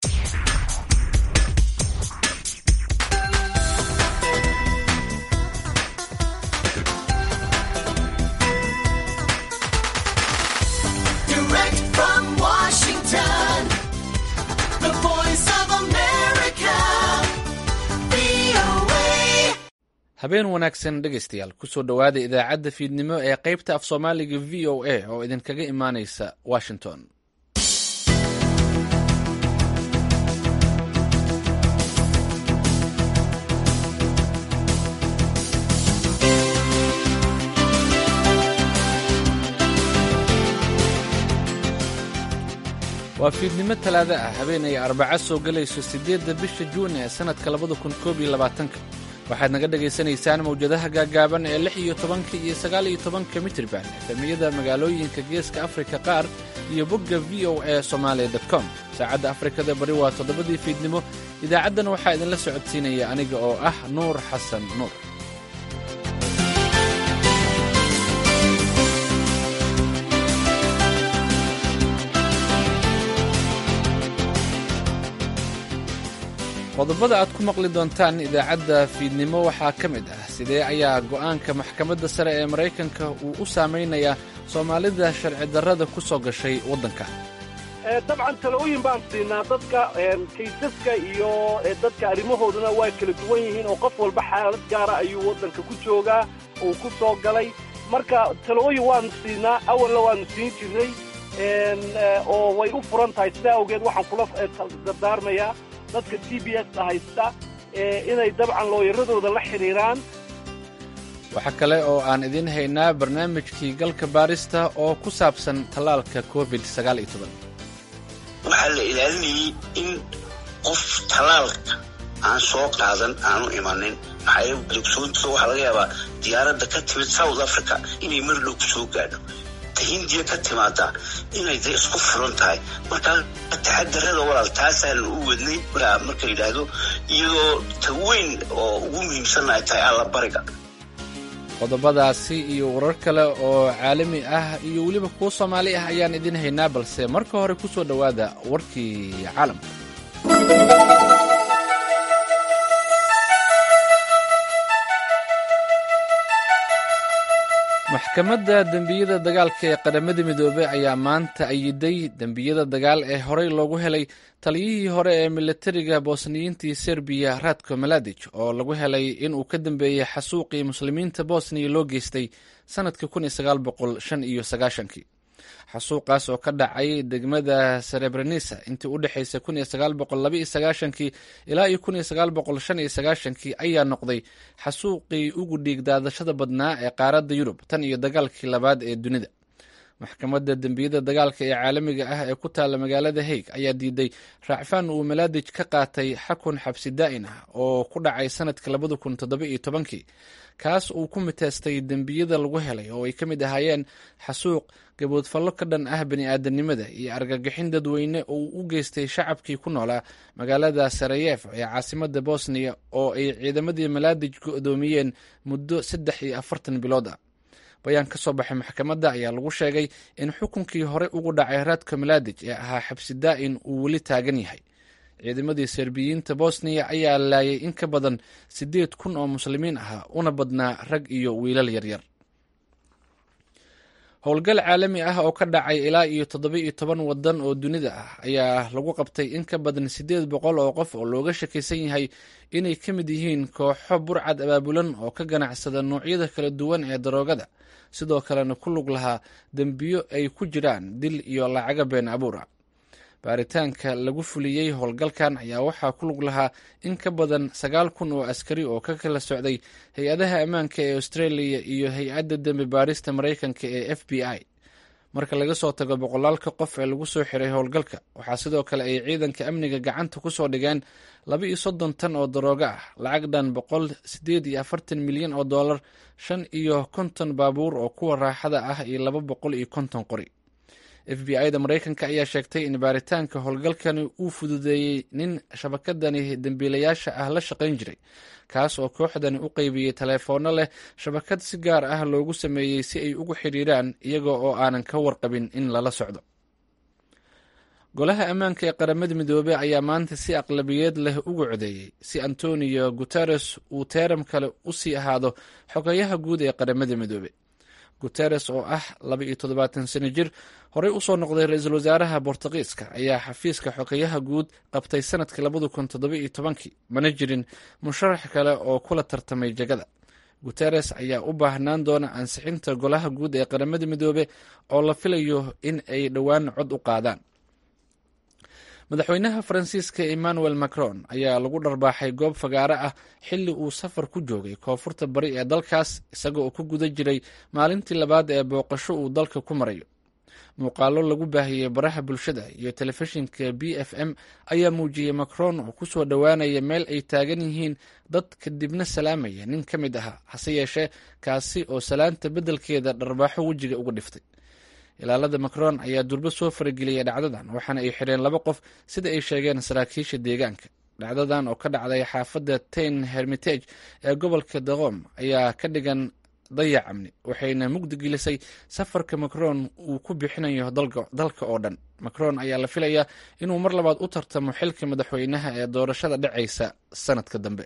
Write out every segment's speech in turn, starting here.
Direct from Washington, the voice of America, VOA. habeen wanaagsan dhegaystayaal kusoo dhowaada idaacadda fiidnimo ee qaybta af soomaaliga v o a oo idinkaga imaanaysa washington waa fiidnimo talaado ah habeen ay arbaca soo gelayso siddeedda bisha juun ee sannadka labada kun koob iyo labaatanka waxaad naga dhagaysanaysaan mawjadaha gaagaaban ee lix iyo tobanka iyo sagaal iyo tobanka mitirban efemiyada magaalooyinka geeska afrika qaar iyo bogga v o a somalia com saacadda afrikada bari waa toddobadii fiidnimo idaacaddan waxaa idinla socodsiinaya aniga oo ah nuur xasan nuur qodobada aad ku maqli doontaan idaacadda fiidnimo waxaa ka mid ah sidee ayaa go'aanka maxkamadda sare ee maraykanka uu u saamaynayaa soomaalida sharci darrada ku soo gashay waddanka dabcan talooyin baan siinaa dadka kaysaska iyo dadka arrimahooduna waa kala duwan yihiin oo qof walba xaalad gaara ayuu waddanka ku joogaa uu ku soo galay marka talooyin waanu siinaa awalna waanu siin jirnay oo way u furan tahay sidaa awgeed waxaan kula dardaarmayaa dadka t b s haysta inay dabcan looyaradooda la xidhiiraan waxaa kale oo aan idiin haynaa barnaamijkii galka baarista oo ku saabsan tallaalka covid sagaal iyo toban waxaa la ilaalinayay in qof tallaalka aan soo qaadan aanu imanin maxaa yeele dogsoonta waxaa laga yaabaa diyaaradda ka timid south africa inay mar dhow soo gaadho ta hindiya ka timaada inay de isku furan tahay markaa taxadarada walaal taasaan u wadnay marka yidhaahdo iyadoo ta weyn oo ugu muhiimsanna ay tahay allabariga qodobadaasi iyo warar kale oo caalami ah iyo weliba kuwo soomaali ah ayaan idiin haynaa balse marka hore ku soo dhowaada warkii caalamka maxkamadda dembiyada dagaalka ee qaramada midoobey ayaa maanta ayiday dembiyada dagaal ee horey loogu helay taliyihii hore ee militariga bosniyiintii serbiya radko maladic oo lagu helay inuu ka dambeeyey xasuuqii muslimiinta bosniya loo geystay sannadkii kun iyo sagaal boqol shan iyo sagaashankii xasuuqaas oo ka dhacay degmada serebrenisa intii u dhexaysay kun iyo sagaal boqol laba iyo sagaashankii ilaa iyo kun iyo sagaal boqol shan iyo sagaashankii ayaa noqday xasuuqii ugu dhiig daadashada badnaa ee qaaradda yurub tan iyo dagaalkii labaad ee dunida maxkamadda dembiyada dagaalka ee caalamiga ah ee ku taalla magaalada haig ayaa diiday raacfaan uu malaadij ka qaatay xakun xabsi daa'in ah oo ku dhacay sanadkii labada kun toddoba iyo tobankii kaas uu ku miteestay dembiyada lagu helay oo ay ka mid ahaayeen xasuuq gaboodfallo ka dhan ah bani aadanimada iyo argagixin dadweyne oo uu u geystay shacabkii ku noolaa magaalada sarayef ee caasimadda bosniya oo ay ciidamadii malaadij go'doomiyeen muddo saddex iyo afartan bilood ah bayaan ka soo baxay maxkamadda ayaa lagu sheegay in xukunkii hore ugu dhacay raadka malaadij ee ahaa xabsi daa'in uu weli taagan yahay ciidamadii serbiyiinta bosniya ayaa laayay in ka badan siddeed kun oo muslimiin ah una badnaa rag iyo wiilal yaryar howlgal caalami ah oo ka dhacay ilaa iyo toddoba iyo toban waddan oo dunida ah ayaa lagu qabtay in ka badan siddeed boqol oo qof oo looga shakaysan yahay inay ka mid yihiin kooxo burcad abaabulan oo ka ganacsada noocyada kala duwan ee daroogada sidoo kalena ku lug lahaa dembiyo ay ku jiraan dil iyo lacaga been abuura baaritaanka lagu fuliyey howlgalkan ayaa waxaa ku lug lahaa in ka badan sagaal kun oo askari oo ka kala socday hay-adaha ammaanka ee australia iyo hay-adda dembi baarista maraykanka ee f b i marka laga soo tago boqolaalka qof ee lagu soo xiray howlgalka waxaa sidoo kale ay ciidanka amniga gacanta ku soo dhigeen laba iyo soddon tan oo daroogo ah lacag dhan boqol siddeed iyo afartan milyan oo dollar shan iyo konton baabuur oo kuwa raaxada ah iyo laba boqol iyo konton qori f b i da maraykanka ayaa sheegtay in baaritaanka howlgalkani uu fududeeyey nin shabakadani dembiilayaasha ah la shaqayn jiray kaas oo kooxdani u qeybiyey taleefoonno leh shabakad si gaar ah loogu sameeyey si ay ugu xidhiiraan iyaga oo aanan ka warqabin in lala socdo golaha ammaanka ee qaramada midoobey ayaa maanta si aqlabiyeed leh ugu codeeyey si antonio guteres uu teeram kale u sii ahaado xogayaha guud ee qaramada midoobe guteres oo ah laba iyo toddobaatan sano jir horey usoo noqday ra-iisul wasaaraha bortugiiska ayaa xafiiska xogayaha guud qabtay sanadkii labada kun toddoba iyo tobankii mana jirin musharax kale oo kula tartamay jegada guteres ayaa u baahnaan doona ansixinta golaha guud ee qaramada midoobe oo la filayo in ay dhowaan cod u qaadaan madaxweynaha faransiiska emmanuel macron ayaa lagu dharbaaxay goob fagaare ah xilli uu safar ku joogay koonfurta bari ee dalkaas isaga oo ku guda jiray maalintii labaad ee booqasho uu dalka ku marayo muuqaalo lagu baahiyey baraha bulshada iyo telefishinka b f m ayaa muujiyey macron oo kusoo dhowaanaya meel ay taagan yihiin dad kadibna salaamaya nin ka mid ahaa hase yeeshee kaasi oo salaanta beddelkeeda dharbaaxo wejiga uga dhiftay ilaalada macron ayaa durbo soo farageliyay dhacdadan waxaana ay xidheen laba qof sida ay sheegeen saraakiisha deegaanka dhacdadan oo ka dhacday xaafadda tain hermitage ee gobolka daqom ayaa ka dhigan dayac amni waxayna mugdi gelisay safarka macron uu ku bixinayo dalka oo dhan macron ayaa la filayaa inuu mar labaad u tartamo xilka madaxweynaha ee doorashada dhacaysa sanadka dambe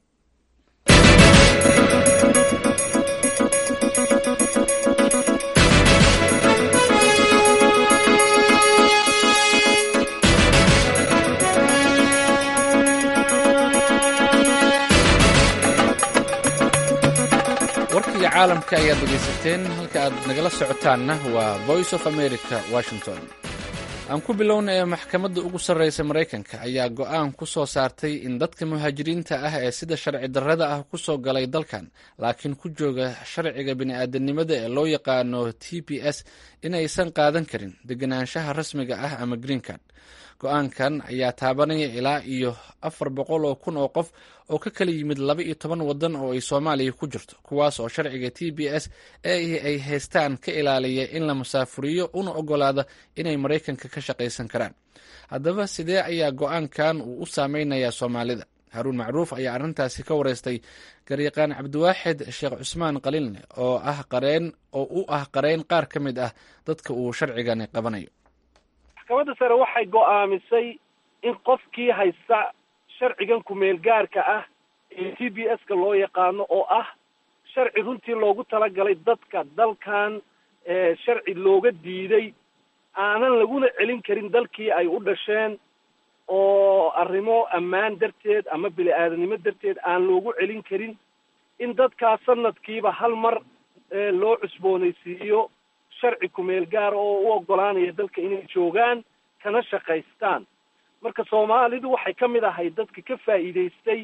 warkiga caalamka ayaad dhegaysateen halka aad nagala socotaanna waa voice of america washington aan ku bilowna ee maxkamadda ugu sarreysa maraykanka ayaa go-aan ku soo saartay in dadka muhaajiriinta ah ee sida sharci darrada ah ku soo galay dalkan laakiin ku jooga sharciga bini-aadanimada ee loo yaqaano t p s inaysan qaadan karin deganaanshaha rasmiga ah ama green card go-aankan ayaa taabanaya ilaa iyo afar boqol oo kun oo qof oo ka kala yimid laba iyo toban waddan oo ay soomaaliya ku jirto kuwaas oo sharciga t b s ee ay haystaan ka ilaaliya in la musaafuriyo una ogolaada inay maraykanka ka shaqaysan karaan haddaba sidee ayaa go-aankan uu u saameynayaa soomaalida haruun macruuf ayaa arrintaasi ka wareystay garyaqaan cabdiwaaxid sheekh cusmaan qaliilne oo ah qareen oo u ah qareyn qaar ka mid ah dadka uu sharcigani qabanayo maxkamadda sare waxay go'aamisay in qofkii haysta sharcigan kumeel gaarka ah ee t b s ka loo yaqaano oo ah sharci runtii loogu talagalay dadka dalkan sharci looga diiday aanan laguna celin karin dalkii ay u dhasheen oo arrimo ammaan darteed ama bili-aadanimo darteed aan loogu celin karin in dadkaas sanadkiiba hal mar loo cusboonaysiiyo sharci kumeel gaar oo u ogolaanaya dalka inay joogaan kana shaqaystaan marka soomaalidu waxay ka mid ahay dadka ka faa'iidaystay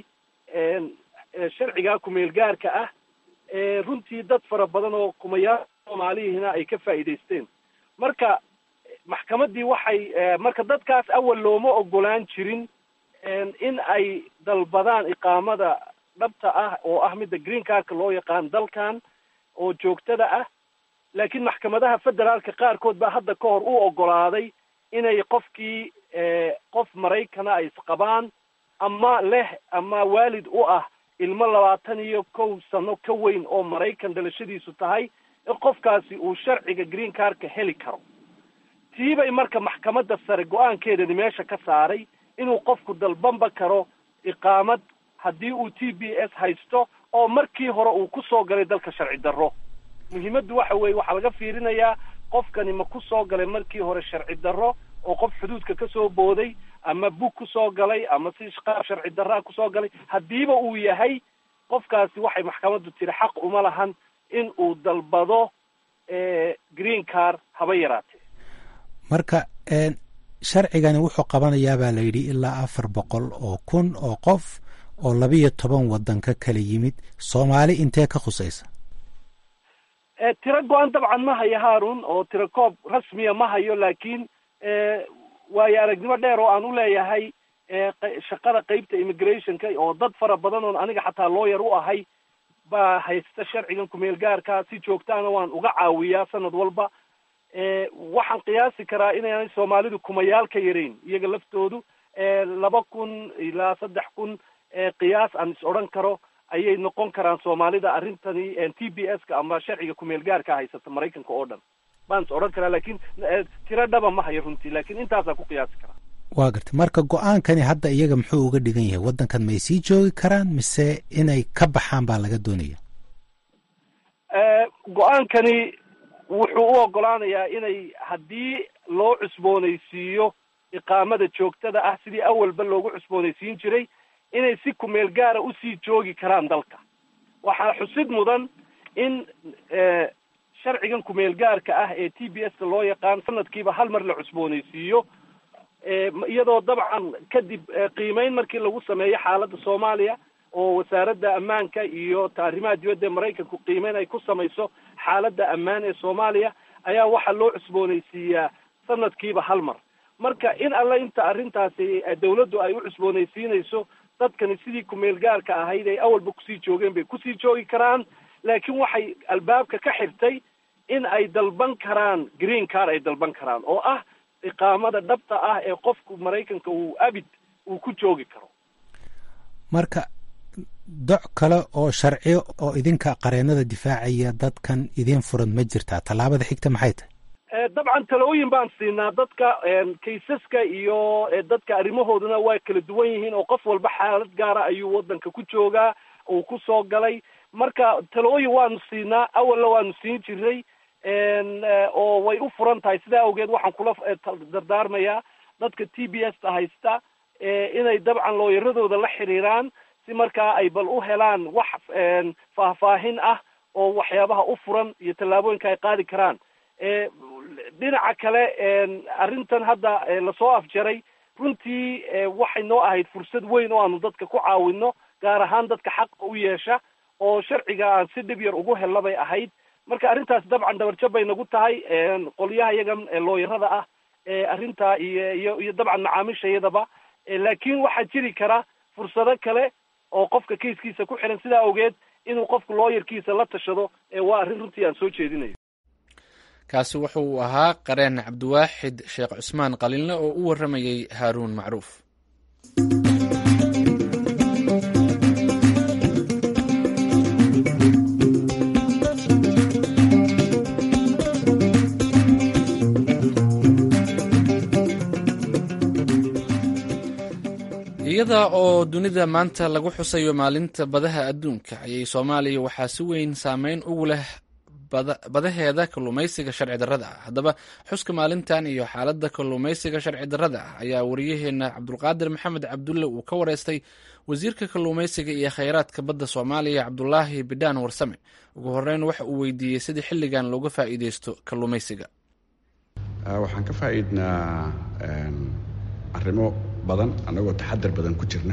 sharcigaa kumeel gaarka ah runtii dad fara badan oo kumayaal soomaalihina ay ka faa'iidaysteen marka maxkamaddii waxay marka dadkaas awal looma ogolaan jirin in ay dalbadaan iqaamada dhabta ah oo ah midda green cardka loo yaqaan dalkan oo joogtada ah laakiin maxkamadaha federaalka qaarkood baa hadda ka hor u ogolaaday inay qofkii qof maraykana ay isqabaan ama leh ama waalid u ah ilmo labaatan iyo kow sano ka weyn oo maraykan dhalashadiisu tahay in qofkaasi uu sharciga green cardka heli karo tiibay marka maxkamadda sare go-aankeedani meesha ka saaray inuu qofku dalbanba karo iqaamad haddii uu t b s haysto oo markii hore uu ku soo galay dalka sharci darro muhiimaddu waxa weeye waxaa laga fiirinayaa qofkani ma ku soo galay markii hore sharci darro oo qof xuduudka ka soo booday ama bug ku soo galay ama si qaab sharci darraa kusoo galay haddiiba uu yahay qofkaasi waxay maxkamaddu tiri xaq uma lahan in uu dalbado green card haba yaraatee marka sharcigani wuxuu qabanayaa baa la yidhi ilaa afar boqol oo kun oo qof oo labiyo toban waddan ka kala yimid soomaali intee ka khusaysa tiro go-an dabcan ma hayo haarun oo tiro koob rasmiya ma hayo laakiin waayo aragnimo dheer oo aan u leeyahay shaqada qeybta immigrationka oo dad fara badan oon aniga xataa lawyer u ahay baa haysta sharcigan kumeel gaarka si joogtaana waan uga caawiyaa sanad walba waxaan qiyaasi karaa inaanay soomaalidu kumayaal ka yarayn iyaga laftoodu laba kun ilaa saddex kun qiyaas aan is odhan karo ayay noqon karaan soomaalida arrintani t b s ka ama sharciga kumeel gaarka haysata maraykanka oo dhan baan is odhan karaa laakiin tiro dhaba ma hayo runtii laakiin intaasaa ku qiyaasi karaa waa garta marka go-aankani hadda iyaga muxuu uga dhigan yahay waddankan may sii joogi karaan mise inay ka baxaan baa laga doonaya go-aankani wuxuu u ogolaanayaa inay haddii loo cusboonaysiiyo iqaamada joogtada ah sidii awalba loogu cusboonaysiin jiray inay si kumeel gaara usii joogi karaan dalka waxaa xusid mudan in sharcigan kumeel gaarka ah ee t b s ka loo yaqaan sanadkiiba hal mar la cusboonaysiiyo iyadoo dabcan kadib qiimeyn markii lagu sameeyo xaaladda soomaaliya oo wasaaradda ammaanka iyo arrimaha dibadda ee maraykanku qiimeyn ay ku samayso xaaladda ammaan ee soomaaliya ayaa waxaa loo cusboonaysiiyaa sanadkiiba hal mar marka in alle inta arrintaasi dawladdu ay u cusboonaysiinayso dadkani sidii kumeel gaarka ahayd ay awalba kusii joogeen bay kusii joogi karaan laakiin waxay albaabka ka xirtay in ay dalban karaan green car ay dalban karaan oo ah iqaamada dhabta ah ee qofku maraykanka uu abid uu ku joogi karo marka doc kale oo sharciyo oo idinka qareenada difaacaya dadkan idin furan ma jirtaa tallaabada xigta maxay tahay dabcan talooyin baan siinaa dadka kaysaska iyo dadka arrimahooduna waa kala duwan yihiin oo qof walba xaalad gaara ayuu waddanka ku joogaa uu ku soo galay marka talooyin waanu siinaa awalna waanu siin jiray oo way u furan tahay sidaa awgeed waxaan kula dardaarmayaa dadka t b s ta haysta inay dabcan looyaradooda la xiriiraan si markaa ay bal u helaan wax faahfaahin ah oo waxyaabaha u furan iyo tallaabooyinka ay qaadi karaan dhinaca kale arrintan hadda lasoo afjaray runtii waxay noo ahayd fursad weyn oo aanu dadka ku caawino gaar ahaan dadka xaqa u yeesha oo sharciga aan si dhib yar ugu helna bay ahayd marka arrintaas dabcan dabarjab bay nagu tahay qolyaha iyagan looyarada ah arrintaa iyo iyo iyo dabcan macaamiishayadaba laakiin waxaa jiri kara fursado kale oo qofka kaiskiisa ku xiran sidaa awgeed inuu qofku looyarkiisa la tashado waa arrin runtii aan soo jeedinayo kaasi wuxuu ahaa qareen cabdiwaaxid sheekh cusmaan qalinle oo u warramayey haaruun macruuf iyada oo dunida maanta lagu xusayo maalinta badaha adduunka ayay soomaaliya waxaa si weyn saameyn ugu leh badaheeda kalluumaysiga sharci darrada ah haddaba xuska maalintan iyo xaaladda kalluumaysiga sharci darrada ah ayaa wariyaheena cabdulqaadir maxamed cabdulle uu ka wareystay wasiirka kalluumaysiga iyo kheyraadka badda soomaaliya cabdulaahi bidhaan warsame ugu horeyn waxa uu weydiiyey sidii xilligan looga faa'iideysto kalluumaysiga waxaan ka faa'iidnaa arrimo badan annagoo taxadar badan ku jirna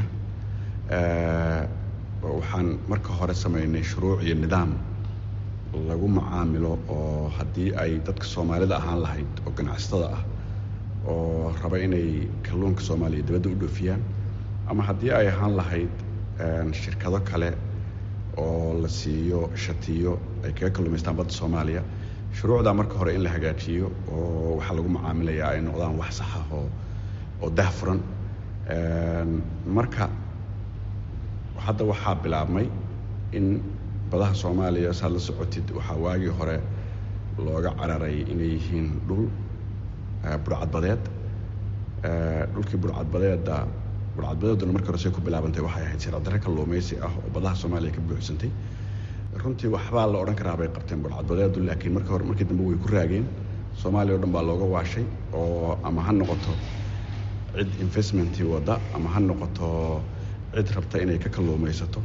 waxaan marka hore samaynay shuruuc iyo nidaam lagu macaamilo oo haddii ay dadka soomaalida ahaan lahayd oo ganacsatada ah oo raba inay kalluunka soomaaliya dibadda u dhoofiyaan ama haddii ay ahaan lahayd shirkado kale oo la siiyo shatiyo ay kaga kalluumaystaan badda soomaaliya shuruucdaa marka hore in la hagaajiyo oo waxaa lagu macaamilayaa ay noqdaan wax saxa oo oo dahfuran marka hadda waxaa bilaabmay in badaha soomaaliya saad la socotid waxaa waagii hore looga cararay inay yihiin dhul burcadbadeed dhulkii burcadbadeedda burcadbadeeduna markii hore say ku bilaabantay waxay ahayd sircadare kalluumaysi ah oo badaha soomaaliya ka buuxsantay runtii waxbaa la odhan karaa bay qabteen burcadbadeedu laakiin markii hore markii dambe way ku raageen soomaaliya o dhan baa looga waashay oo ama ha noqoto cid investmentii wadda ama ha noqoto cid rabta inay ka kalluumaysato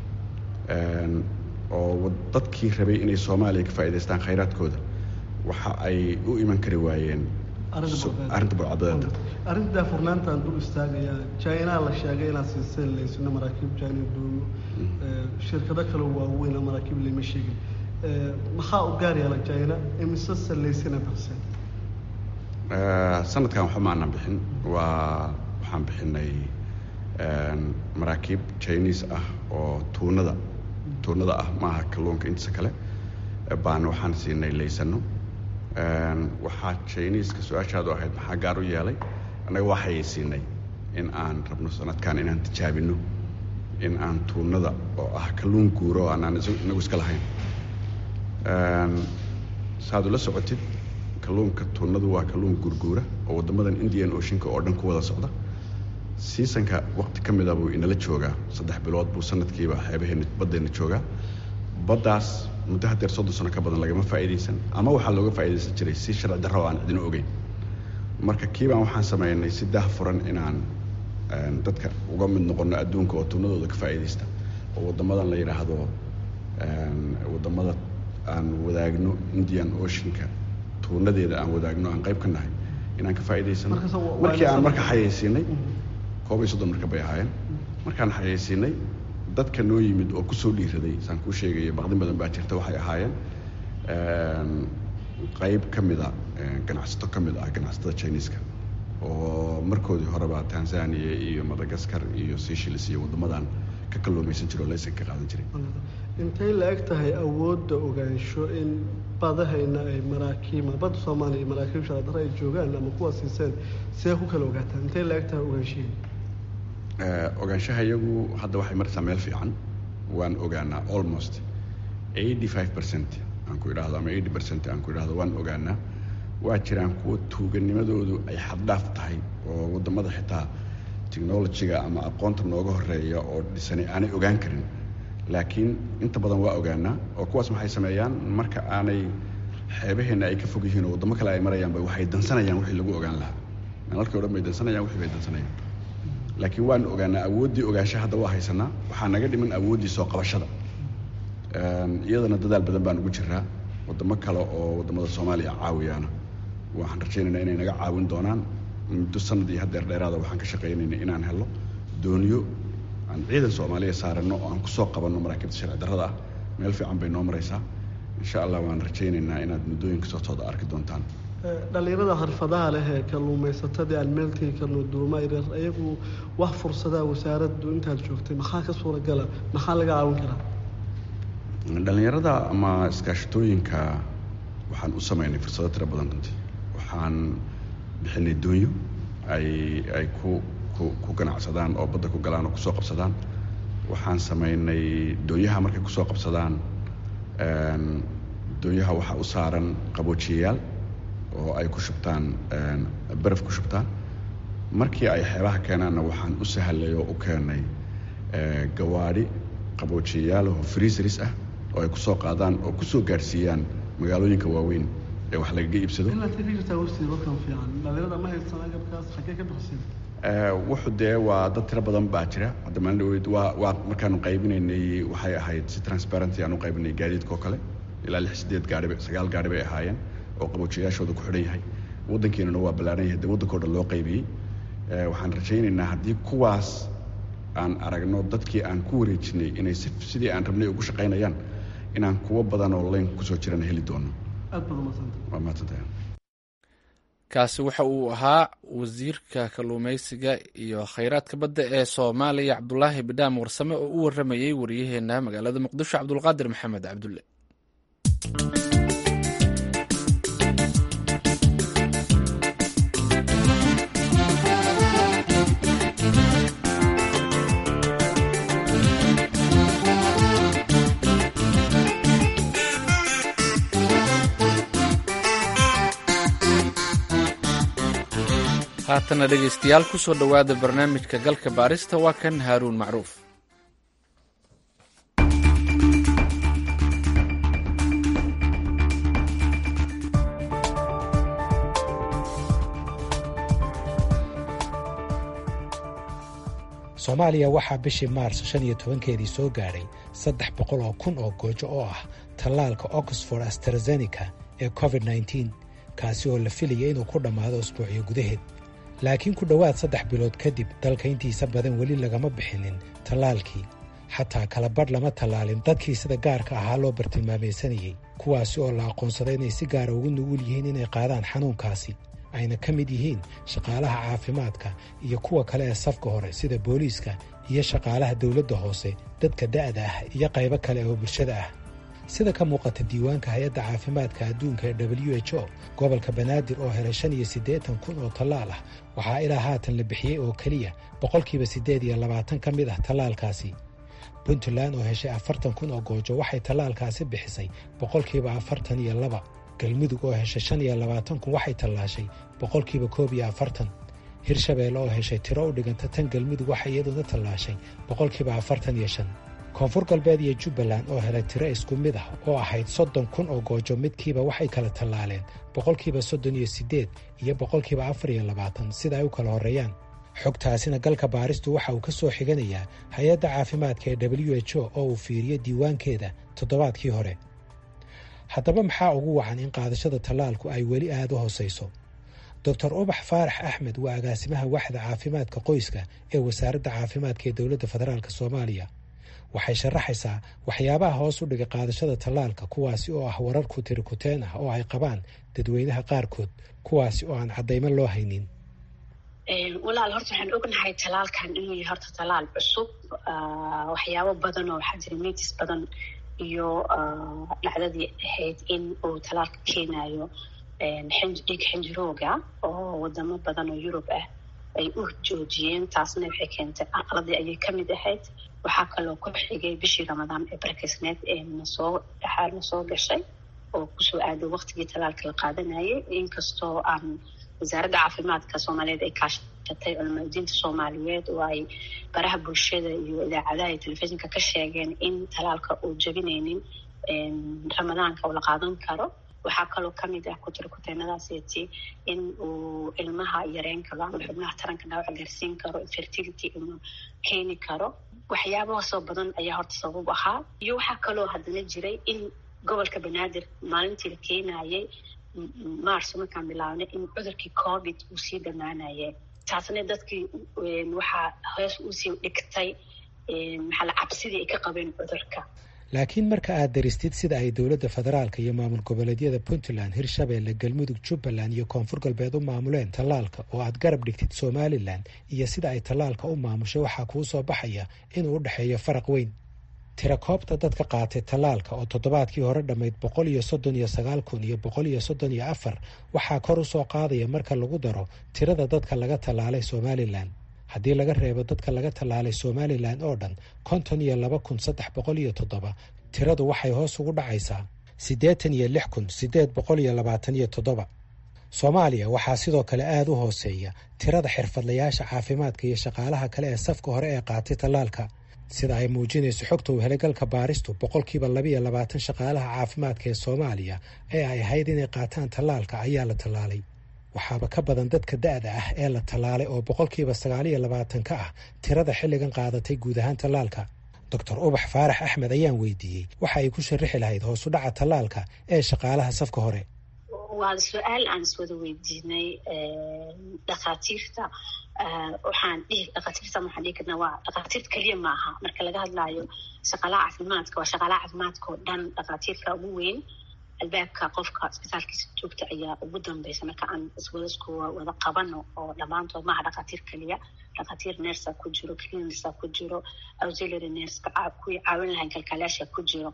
oo dadkii rabay inay soomaaliya ka faa'idaystaan khayraadkooda waxa ay u iman kari waayeen arrinta burcadbadeeda arrinta daafurnaantaan dul istaagayaa china la sheegay inaad siiseen laysina maraakiib china doomo shirkado kale waaweyn maraakiib lama sheegin maxaa u gaar yaala china imise salaysina balse sanadkan waxba maanan bixin waa waxaan bixinay maraakiib chinese ah oo tuunada tuunada ah maaha kalluunka intiisa kale baan waxaan siinay laysano waxaa chineska su-aashaadu ahayd maxaa gaar u yeelay annaga waxay siinay in aan rabno sanadkan inaan tijaabino in aan tuunada oo ah kalluun guuro oo aanaan inagu iska lahayn saad ula socotid kalluunka tuunadu waa kalluun gurguura oo waddamadan indian oceanka oo dhan ku wada socda siisanka waqti ka mida buu inala joogaa saddex bilood buu sanadkiiba xeebaheena baddeenna joogaa baddaas muddo hadeer soddon sano ka badan lagama faa'iidaysan ama waxaa looga faa'iidaysan jiray si sharci darro oo aan cidina ogeyn marka kiibaan waxaan sameynay si dah furan inaan dadka uga mid noqono adduunka oo tuunadooda ka faa'iidaysta oo waddamadan la yidhaahdo waddamada aan wadaagno indian oceanka tuunadeeda aan wadaagno aan qayb ka nahay inaan ka faa'iidaysano markii aan marka xayeysiinay koob iyo soddon marka bay ahaayeen markaan xayeysiinay dadka noo yimid oo kusoo dhiiraday saan kuu sheegaya baqdin badan baa jirta waxay ahaayeen qayb ka mida ganacsato ka mid ah ganacsatada chineeska oo markoodii horeba tanzania iyo madagaskar iyo seychelles iyo waddamadan ka kalluumaysan jiro laysan ka qaadan jiray intay la eg tahay awoodda ogaansho in badahayna ay maraakiima badda soomaaliya iyo maraakiib sharadare ay joogaan ama kuwa siiseen see ku kala ogaataan intay la eg tahay ogaanshihi ogaanshaha iyagu hadda waxay maraysaa meel fiican waan ogaanaa almost eighty five percent aan ku idhaahdo ama eighty percent aan ku idhaahdo waan ogaanaa waa jiraan kuwa tuuganimadoodu ay xaddhaaf tahay oo waddamada xitaa technologiga ama aqoonta nooga horeeya oo dhisani aanay ogaan karin laakiin inta badan waa ogaanaa oo kuwaas maxay sameeyaan marka aanay xeebaheenna ay ka fog yihiin oo waddamo kale ay marayaanba waxay dansanayaan wixii lagu ogaan lahaa nalalkii o dhan bay dansanayaan wixii bay dansanayaan laakiin waan ogaanaa awooddii ogaansha hadda waa haysanaa waxaa naga dhiman awooddii soo qabashada iyadana dadaal badan baan ugu jiraa waddamo kale oo waddamada soomaaliya caawiyaana waxaan rajaynaynaa inay naga caawin doonaan muddo sanad iyo haddeer dheeraada waxaan ka shaqaynayna inaan helo dooniyo aan ciidan soomaaliya saaranno oo aan kusoo qabanno maraakiibta sharci darrada ah meel fiican bay noo maraysaa insha allah waan rajaynaynaa inaad muddooyinka sootooda arki doontaan dhalinyarada xirfadaha leh ee kalluumaysatadii aan meel tegi karno duuma yaryar ayagu wax fursadaa wasaaraddu intaad joogtay maxaa ka suuragala maxaa laga caawin karaa dhallinyarada ama iskaashatooyinka waxaan u sameynay fursado tiro badan runtii waxaan bixinay doonyo ay ay ku ku ku ganacsadaan oo badda ku galaan oo kusoo qabsadaan waxaan sameynay doonyaha markay kusoo qabsadaan doonyaha waxaa u saaran qaboojiyayaal oo ay ku shubtaan baraf ku shubtaan markii ay xeebaha keenaanna waxaan u sahlay oo u keenay gawaadhi qaboojiyayaal oo freezeris ah oo ay kusoo qaadaan oo kusoo gaadhsiiyaan magaalooyinka waaweyn ee wax lagaga iibsado wuxu dee waa dad tiro badan baa jira hadda maalin dhaweyd waa waa markaanu qaybinaynay waxay ahayd si transparency aan u qaybinay gaadiidka oo kale ilaa lix sideed gaari sagaal gaari bay ahaayeen oo qaboojiyayaashooda ku xidhan yahay waddankeenuna waa ballaaran yahay dee waddanka o dhan loo qaybiyey waxaan rajaynaynaa haddii kuwaas aan aragno dadkii aan ku wareejinay inay si sidii aan rabnay ugu shaqaynayaan inaan kuwo badan oo layn kusoo jirana heli doono waa mahadsantahay kaasi waxa uu ahaa wasiirka kalluumaysiga iyo khayraadka badda ee soomaaliya cabdulaahi bidhaam warsame oo u waramayey waryaheena magaalada muqdisho cabdulqaadir maxamed cabdulle haatana dhegaystayaal ku soo dhowaada barnaamijka galka baarista waa kan haaruun macruuf soomaaliya waxaa bishii maars shan iyo tobankeedii soo gaadhay saddex boqol oo kun oo goojo oo ah tallaalka oxford astrazeneca ee covid nneteen kaasi oo la filaya inuu ku dhammaado usbuucyo gudaheed laakiin ku dhowaad saddex bilood kadib dalka intiisa badan weli lagama bixinin tallaalkii xataa kala badh lama tallaalin dadkii sida gaarka ahaa loo bartilmaamaysanayey kuwaasi oo la aqoonsaday inay si gaara ugu nugul yihiin inay qaadaan xanuunkaasi ayna ka mid yihiin shaqaalaha caafimaadka iyo kuwa kale ee safka hore sida booliiska iyo shaqaalaha dowladda hoose dadka da'da ah iyo qaybo kale oo bulshada ah sida ka muuqata diiwaanka hay-adda caafimaadka adduunka ee w h o gobolka banaadir oo helay shan iyo siddeetan kun oo tallaal ah waxaa ilaa haatan la bixiyey oo keliya boqolkiiba siddeed iyo labaatan ka mid ah tallaalkaasi puntland oo heshay afartan kun oo goojo waxay tallaalkaasi bixisay boqolkiiba afartan iyo laba galmudug oo heshay shan iyo labaatan kun waxay tallaashay boqolkiiba koob iyo afartan hirshabeelle oo heshay tiro u dhiganta tan galmudug waxay iyaduna tallaashay boqolkiiba afartan iyo shan koonfur galbeed iyo jubbaland oo helay tiro isku mid ah oo ahayd soddon kun oo goojo midkiiba waxay kala tallaaleen boqolkiiba soddon iyo siddeed iyo boqolkiiba afar iyo labaatan sida ay u kala horreeyaan xogtaasina galka baaristu waxa uu ka soo xiganayaa hay-adda caafimaadka ee w h o oo uu fiiriyo diiwaankeeda toddobaadkii hore haddaba maxaa ugu wacan in qaadashada tallaalku ay weli aada u hoosayso doctor ubax faarax axmed waa agaasimaha waxda caafimaadka qoyska ee wasaaradda caafimaadka ee dowladda federaalk soomaaliya waxay sharaxaysaa waxyaabaha hoos u dhigay qaadashada tallaalka kuwaasi oo ah warar kutirikuteen ah oo ay qabaan dadweynaha qaarkood kuwaasi oo aan caddaymo loo haynin walaal horta waxaan ognahay talaalkan inuu yahay horta talaal cusub waxyaabo badan oo waxaa jira mitis badan iyo dhacdadii ahayd in uu talaalka keenayo dhiig xinjirooga oo wadamo badan oo yurub ah ay u joojiyeen taasna waxay keentay aqladii ayay kamid ahayd waxaa kaloo ku xigay bishii ramadaan ee barkisneed ee nasoo dhaxaal nasoo gashay oo kusoo aaday waqtigii talaalka la qaadanayay inkastoo aan wasaaradda caafimaadka soomaaliyeed ay kaashatay culamadiinta soomaaliyeed oo ay baraha bulshada iyo idaacadaha iyo telefishinka ka sheegeen in talaalka uu jabinaynin ramadaanka uu la qaadan karo waxaa kaloo kamid ah kutirkuteenadaaseti in uu ilmaha yareen karo ama xubnaha taranka dhaawac gaarsiin karo fertility inuu keeni karo waxyaabahaasoo badan ayaa horta sabab ahaa iyo waxaa kaloo haddana jiray in gobolka banaadir maalintii la keenayay marso markaan bilaabnay in cudurkii covid uu sii dhammaanayay taasna dadkii waxaa hoos usii dhigtay maxaa cabsidii ay ka qabeen cudurka laakiin marka aad daristid sida ay dowladda federaalka iyo maamul goboleedyada puntland hirshabeelle galmudug jubbaland iyo koonfur galbeed u maamuleen tallaalka oo aad garab dhigtid somalilan iyo sida ay tallaalka u maamushay waxaa kuu soo baxaya inuu u dhexeeyo faraq weyn tirakoobta dadka qaatay tallaalka oo toddobaadkii hore dhammayd boqol iyo soddon iyo sagaal kun iyo boqol iyo soddon iyo afar waxaa kor u soo qaadaya marka lagu daro tirada dadka laga tallaalay somalilan haddii laga reebo dadka laga tallaalay somalilan oo dhan konton iyo laba kun saddex boqol iyo toddoba tiradu waxay hoos ugu dhacaysaa siddeetan iyo lix kun siddeed boqol iyo labaatan iyo toddoba soomaaliya waxaa sidoo kale aada u hooseeya tirada xirfadlayaasha caafimaadka iyo shaqaalaha kale ee safka hore ee qaatay tallaalka sida ay muujinayso xogta uu helay galka baaristu boqolkiiba labiiyo labaatan shaqaalaha caafimaadka ee soomaaliya ee ay ahayd inay qaataan tallaalka ayaa la tallaalay waxaaba ka badan dadka da-da ah ee la tallaalay oo boqolkiiba sagaaliyo labaatan ka ah tirada xilligan qaadatay guud ahaan tallaalka doctor ubax faarax axmed ayaan weydiiyey waxa ay ku sharixi lahayd hoos u dhaca tallaalka ee shaqaalaha safka hore waa su-aal aan iswada weydiinay dhakhaatiirta waxaan dhihi dhakhaatiirta waxaan dhihi karnaa waa dhakhaatiirta keliya maaha marka laga hadlaayo shaqaalaha caafimaadka waa shaqaalaha caafimaadka oo dhan dhakhaatiirka ugu weyn albaabka qofka isbitaalkiisa joogta ayaa ugu dambeysa marka aan iswadasku wada qabano oo dhammaantood maaha dhakhaatiir keliya dhakhaatiir nersa ku jiro clinisa ku jiro auxiliary nerska kuwii caawin lahayn kalkaalaasha ku jiro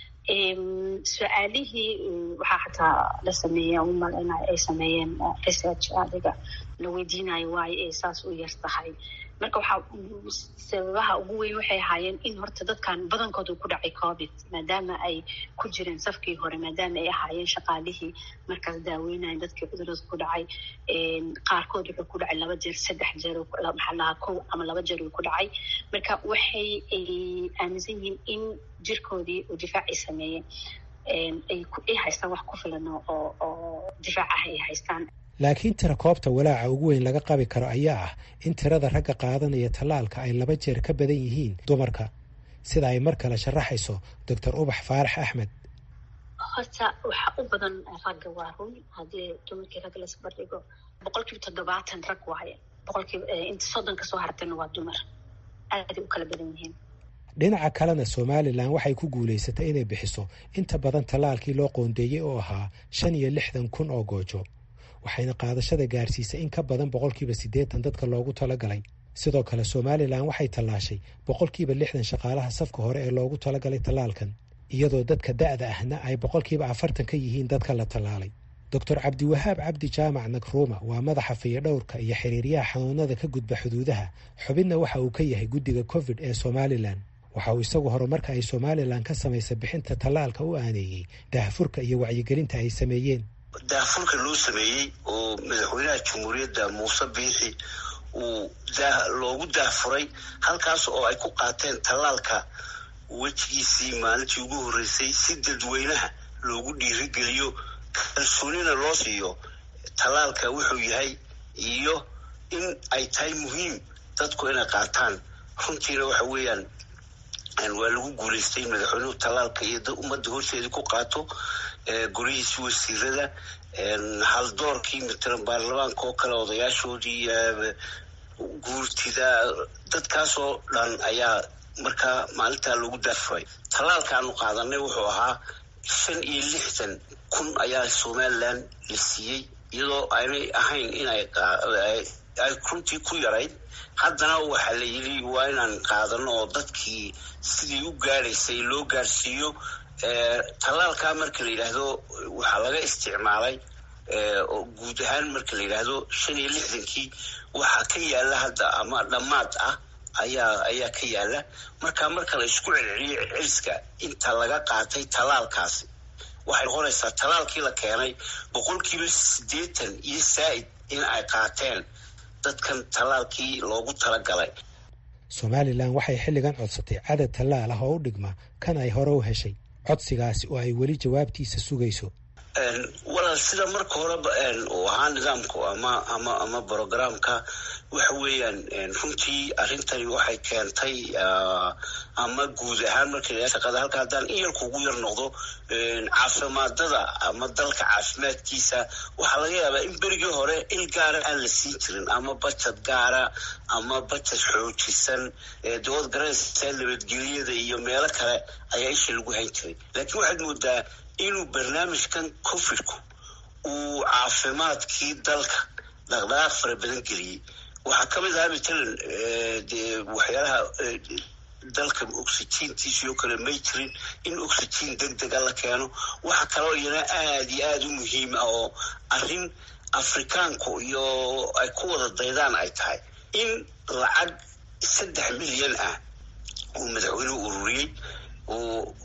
su-aalihii waxaa xataa la sameeya umaleyna ay sameeyeen research adiga la weydiinayo waayo ay saas u yar tahay marka waxaa sababaha ugu weyn waxay ahaayeen in horta dadkan badankooda ku dhacay covid maadaama ay ku jireen safkii hore maadaama ay ahaayeen shaqaalihii markaas daaweynayan dadkii cudurada ku dhacay qaarkood wuxuu ku dhacay laba jeer saddex jeer maxaa lahaa kow ama laba jeer uu ku dhacay marka waxay aaminsan yihiin in jirkoodii uu difaac ay sameeyeen ay haystaan wax ku filan oo oo difaac ah ay haystaan laakiin tira koobta walaaca ugu weyn laga qabi karo ayaa ah in tirada ragga qaadanaya tallaalka ay laba jeer ka badan yihiin dumarka sida ay mar kale sharaxayso doctor ubax faarax axmed horta waxaa u badan ragga waa run haddii dumarkii ragga laisbardhigo boqolkiiba toddobaatan rag waaye boqolkiiba inta soddon kasoo hartayna waa dumar aaday u kala badan yihiin dhinaca kalena somalilan waxay ku guulaysatay inay bixiso inta badan tallaalkii loo qoondeeyey oo ahaa shan iyo lixdan kun oo goojo waxayna qaadashada gaarsiisay in ka badan boqolkiiba siddeetan dadka loogu talagalay sidoo kale somalilan waxay tallaashay boqolkiiba lixdan shaqaalaha safka hore ee loogu talagalay tallaalkan iyadoo dadka da-da ahna ay boqolkiiba afartan ka yihiin dadka la tallaalay doctor cabdiwahaab cabdi jaamac nakruuma waa madaxa fayadhowrka iyo xiriiryaha xanuunada ka gudba xuduudaha xubinna waxa uu ka yahay guddiga covid ee somalilan waxa uu isagu horumarka ay somalilan ka samaysay bixinta tallaalka u aaneeyey daahfurka iyo wacyigelinta ay sameeyeen daahfurka loo sameeyey oo madaxweynaha jamhuuriyadda muuse biixi uu loogu daahfuray halkaas oo ay ku qaateen tallaalka wejigiisii maalintii ugu horreysay si dadweynaha loogu dhiirigeliyo kalsoonina loo siiyo tallaalka wuxuu yahay iyo in ay tahay muhiim dadku inay qaataan runtiina waxa weeyaan waa lagu guulaystay madaxweynuhu tallaalka iyo ummadda horteedii ku qaato guryihiisi wasiirada haldoorkii matalan baarlamaanka oo kale odayaashoodii guurtida dadkaasoo dhan ayaa markaa maalintaa loogu daafuray tallaalka aanu qaadanay wuxuu ahaa shan iyo lixdan kun ayaa somalilan la siiyey iyadoo aynay ahayn inay ay runtii ku yarayd haddana waxaa la yidhi waa inaan qaadano oo dadkii sidii u gaadhaysay loo gaadhsiiyo tallaalkaa marka la yidhaahdo waxaa laga isticmaalay guud ahaan marka la yidhaahdo shan iyo lixdankii waxaa ka yaala hadda ama dhammaad ah ayaa ayaa ka yaala marka marka la isku celceliyo celiska inta laga qaatay tallaalkaasi waxay noqonaysaa tallaalkii la keenay boqolkiiba siddeetan iyo saa'id in ay qaateen dadkan tallaalkii loogu talagalay somalilan waxay xilligan codsatay cadad tallaal ah oo u dhigma kan ay hore u heshay codsigaasi oo ay weli jawaabtiisa sugayso walaal sida marka horeba uu ahaa nidaamku ama ama ama brogramka waxa weeyaan runtii arrintani waxay keentay ama guud ahaan marka shaqada halka haddaan in yarku ugu yar noqdo caafimaadada ama dalka caafimaadkiisa waxaa laga yaabaa in berigii hore il gaara aan la siin jirin ama bajad gaara ama bajad xoojisan dawad garanaysa nabadgelyada iyo meelo kale ayaa isha lagu hayn jiray laakiin waxaad moodaa inuu barnaamijkan covidku uu caafimaadkii dalka dhaqdhaqaaq fara badan geliyey waxaa ka mid ahaa matalan dee waxyaalaha dalka oxygiintiisii oo kale may jirin in oxygiin deg dega la keeno waxa kaloo iyana aada iyo aada u muhiim ah oo arrin afrikaanku iyo ay ku wada daydaan ay tahay in lacag saddex milyan ah uu madaxweynuhu ururiyey uu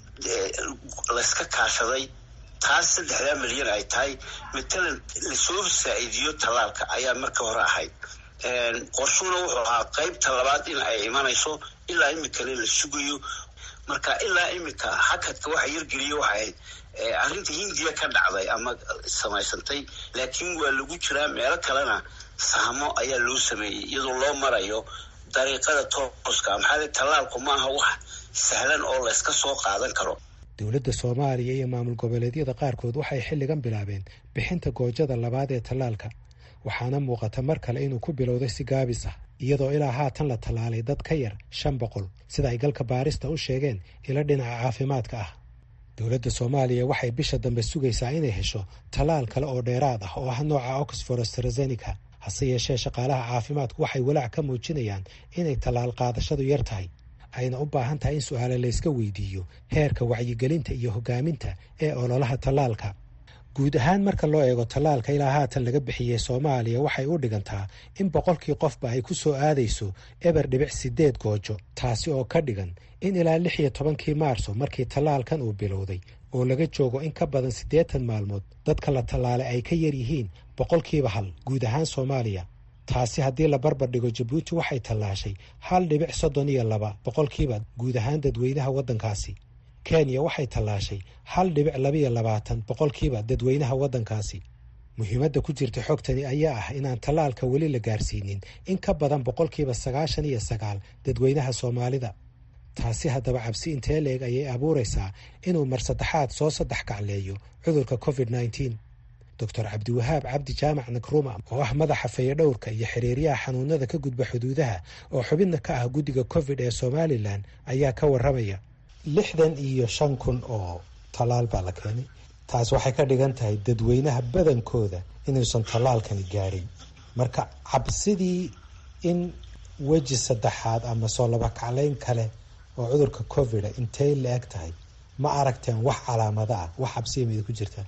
layska kaashaday taas saddexdaa milyan ay tahay matalan lasoo saa'iidiyo tallaalka ayaa marka hore ahayd qorshuna wuxuu ahaa qaybta labaad in ay imanayso ilaa iminkana la sugayo marka ilaa iminka hakadka waxa yargeliya waxay ahayd arrinta hindiya ka dhacday ama samaysantay laakiin waa lagu jiraa meelo kalena sahmo ayaa loo sameeyey iyadoo loo marayo dariiqada tooska maxaa tallaalku ma aha wax sahlan oo layska soo qaadan karo dowladda soomaaliya iyo maamul goboleedyada qaarkood waxay xilligan bilaabeen bixinta goojada labaad ee tallaalka waxaana muuqata mar kale inuu ku bilowday si gaabis ah iyadoo ilaa haatan la tallaalay dad ka yar shan boqol sida ay galka baarista u sheegeen ilo dhinaca caafimaadka ah dowladda soomaaliya waxay bisha dambe sugaysaa inay hesho tallaal kale oo dheeraad ah oo ah nooca oxford astrazeneca hase yeeshee shaqaalaha caafimaadku waxay walaac ka muujinayaan inay tallaal qaadashadu yar tahay ayna u baahan tahay in su-aale layska weydiiyo heerka wacyigelinta iyo hogaaminta ee ololaha tallaalka guud ahaan marka loo eego tallaalka ilaa haatan laga bixiyey soomaaliya waxay u dhigantaa in boqolkii qofba ay ku soo aadayso eber dhibic sideed goojo taasi oo ka dhigan in ilaa lix iyo tobankii maarso markii tallaalkan uu bilowday oo laga joogo in ka badan siddeetan maalmood dadka la tallaalay ay ka yar yihiin boqolkiiba hal guud ahaan soomaaliya taasi haddii la barbar dhigo jabuuti waxay tallaashay hal dhibic soddon iyo laba boqolkiiba guud ahaan dadweynaha waddankaasi kenya waxay tallaashay hal dhibic labaiyo labaatan boqolkiiba dadweynaha waddankaasi muhiimadda ku jirta xogtani ayaa ah inaan tallaalka weli la gaarsiinin in ka badan boqolkiiba sagaashan iyo sagaal dadweynaha soomaalida taasi haddaba cabsi intee leeg ayay abuuraysaa inuu mar saddexaad soo saddex kacleeyo cudurka covid nneteen doctor cabdiwahaab cabdi jaamac nakruma oo ah madaxa fayadhowrka iyo xiriiryaha xanuunada ka gudba xuduudaha oo xubidna ka ah guddiga covid ee somalilan ayaa ka warramaya lixdan iyo shan kun oo tallaal baa la keenay taas waxay ka dhigan tahay dadweynaha badankooda inuusan tallaalkani gaadhin marka cabsidii in weji saddexaad ama soo laba kaclayn kale oo cudurka covida intay la eg tahay ma aragteen wax calaamada ah wax cabsiya mida ku jirtaan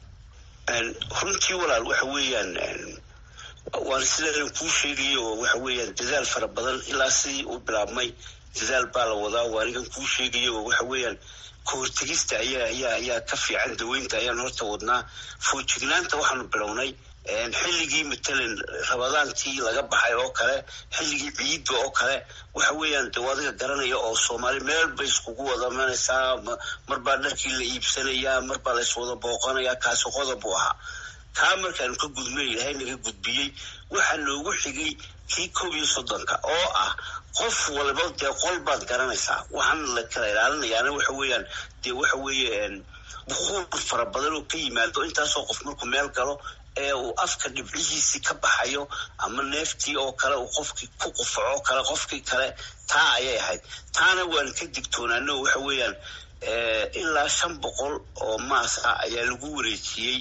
runtii walaal waxa weeyaan waan sidaa kuu sheegaya oo waxa weeyaan dadaal fara badan ilaa sidii uu bilaabmay dadaal baa la wadaa waa anigan kuu sheegaya oo waxa weeyaan kahortegista ayaa ayaa ayaa ka fiican daweynta ayaan horta wadnaa foojignaanta waxaanu bilownay xilligii matalan rabadaantii laga baxay oo kale xilligii ciidda oo kale waxa weeyaan de adiga garanaya oo soomaali meel bay iskugu wada manaysaa marbaa dharkii la iibsanayaa marbaa la iswada booqanayaa kaasi qodob buu ahaa kaa markaanu ka gudmay ilahay naga gudbiyey waxaa noogu xigay kii koob iyo soddonka oo ah qof waliba dee qol baad garanaysaa waxaan la kala ilaalinayaana waxa weeyaan dee waxa weeye bukuur fara badan oo ka yimaado intaasoo qof markuu meel galo ee uu afka dhibcihiisii ka baxayo ama neeftii oo kale uu qofkii ku qufaco kale qofkii kale taa ayay ahayd taana waan ka digtoonaano waxa weeyaan ilaa shan boqol oo maas ah ayaa lagu wareejiyey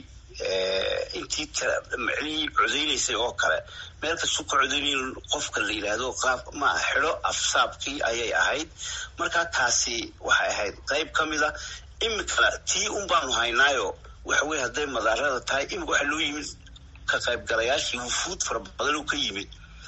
intii micnihii codeynaysay oo kale meel kastuu ka codeynay qofka la yidhaahdo qaab ma xidho afsaabkii ayay ahayd marka taasi waxay ahayd qayb ka mid a imika tii un baanu haynaayo waxa weye hadday madaarada tahay imika waxaa loo yimid ka qaybgalayaashii wufuud fara badan oo ka yimid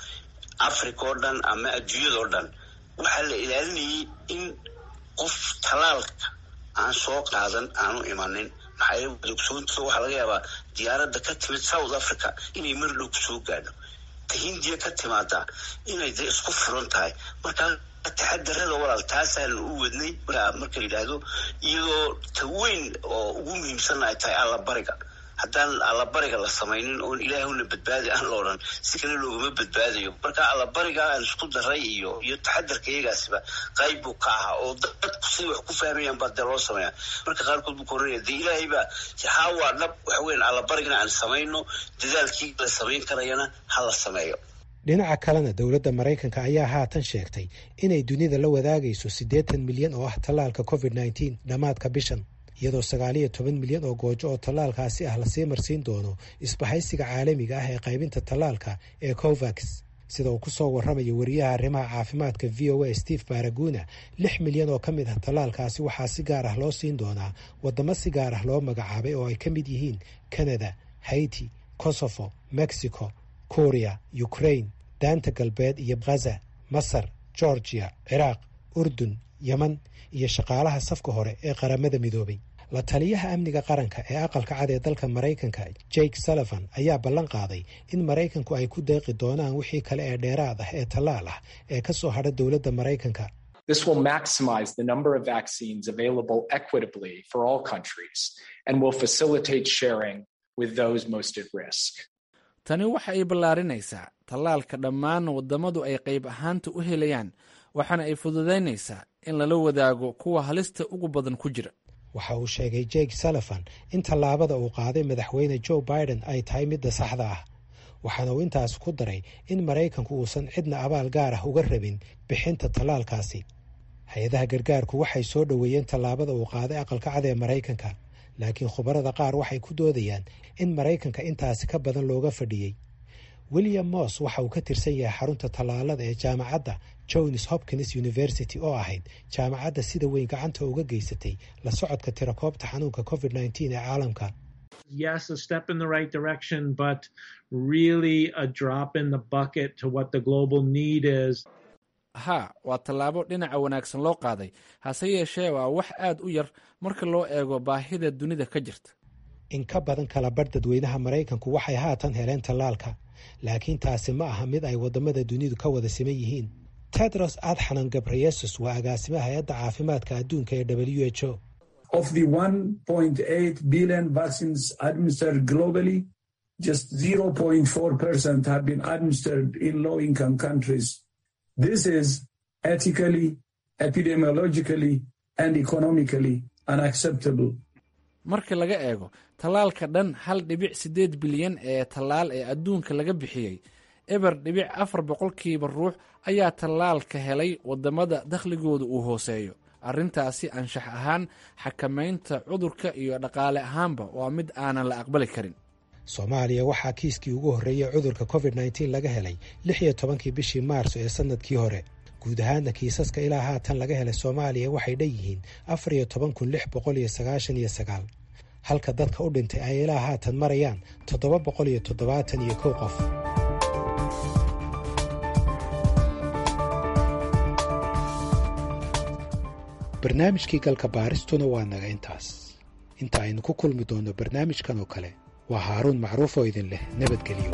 africa oo dhan ama adduunyada oo dhan waxaa la ilaalinayay in qof talaalka aan soo qaadan aanu imanin maxaa yeele dogsoonta waxaa laga yaabaa diyaaradda ka timid south africa inay mar dhow kusoo gaadho ta hindiya ka timaada inay de isku furan tahay markaa taxadarada walaal taasaan u wadnay marka la yidhaahdo iyadoo ta weyn oo ugu muhiimsanna ay tahay allabariga haddaan allabariga la samaynin oon ilaahuna badbaadi aan la odhan si kale loogama badbaadayo marka allabariga aan isku daray iyo iyo taxadarka iyagaasiba qayb buu ka ahaa oo dadku siday wax ku fahmayaan baa dee loo sameeya marka qaarkood buu koranaya dee ilaahay baa haa waa dhab waxa weyan allabarigana aan samayno dadaalkii la samayn karayana ha la sameeyo dhinaca kalena dowladda maraykanka ayaa haatan sheegtay inay dunida la wadaagayso siddeetan milyan oo ah tallaalka covid nneteen dhammaadka bishan iyadoo sagaaliyo toban milyan oo goojo oo tallaalkaasi ah lasii marsiin doono isbahaysiga caalamiga ah ee qaybinta tallaalka ee covax sida uu ku soo warramayo wariyaha arrimaha caafimaadka v o a steve baraguna lix milyan oo ka mid ah tallaalkaasi waxaa si gaar ah loo siin doonaa waddamo si gaar ah loo magacaabay oo ay ka mid yihiin canada haiti kosovo mexico korea ukraine daanta galbeed iyo ghaza masar georgiya ciraaq urdun yeman iyo shaqaalaha safka hore ee qaramada midoobay la taliyaha amniga qaranka ee aqalka cad ee dalka maraykanka jake sullivan ayaa ballan qaaday in maraykanku ay ku deeqi doonaan wixii kale ee dheeraad ah ee tallaal ah ee ka soo hadha dowladda maraykanka This will maximize the number of vaccines available equitably for all countries and will facilitate sharing with those most at risk. tani waxa ay ballaarinaysaa tallaalka dhammaan waddamadu ay qayb ahaanta u helayaan waxaana ay fududaynaysaa in lala wadaago kuwa halista ugu badan ku jira waxa uu sheegay jake sullivan in tallaabada uu qaaday madaxweyne joe biden ay tahay midda saxda ah waxaana uu intaas ku daray in maraykanku uusan cidna abaal gaar ah uga rabin bixinta tallaalkaasi hay-adaha gargaarku waxay soo dhoweeyeen tallaabada uu qaaday aqalka cad ee maraykanka laakiin khubarada qaar waxay ku doodayaan in maraykanka intaasi ka badan looga fadhiyey william moss waxa uu ka tirsan yahay xarunta tallaalada ee jaamacadda johns hopkins university oo ahayd jaamacadda sida weyn gacanta uga geysatay la socodka tirakoobta xanuunka covid nneteen ee caalamka yes, a step in the right direction, but really a drop in the bucket to what the global need is. haa waa tallaabo dhinaca wanaagsan loo qaaday hase yeeshee waa wax aad u yar marka loo eego baahida dunida ka jirta in ka badan kala bar dadweynaha maraykanku waxay haatan heleen tallaalka laakiin taasi ma aha mid ay waddamada dunidu ka wada siman yihiin tedros adxanan gabreyesus waa agaasimaha hay-adda caafimaadka adduunka ee w h o Of the 1.8 billion vaccines administered globally, just 0.4% have been administered in low income countries. This is ethically, epidemiologically, and economically unacceptable. marka laga eego tallaalka dhan hal dhibic siddeed bilyan ee tallaal ee adduunka laga bixiyey eber dhibic afar boqolkiiba ruux ayaa tallaalka helay waddamada dakhligooda uu hooseeyo arrintaasi anshax ahaan xakamaynta cudurka iyo dhaqaale ahaanba waa mid aanan la aqbali karin soomaaliya waxaa kiiskii ugu horreeyey cudurka covid nneteen laga helay lix iyo tobankii bishii maarso ee sannadkii hore guud ahaana kiisaska ilaa haatan laga helay soomaaliya waxay dhan yihiin afar iyo toban kun lix boqol iyo sagaashan iyo sagaal halka dadka u dhintay ay ilaa haatan marayaan toddoba boqol iyo toddobaatan iyo kow qof barnaamijkii galka baaristuna waa naga intaas inta aynu ku kulmi doonno barnaamijkan oo kale waa haaruun macruuf oo idin leh nabadgelyo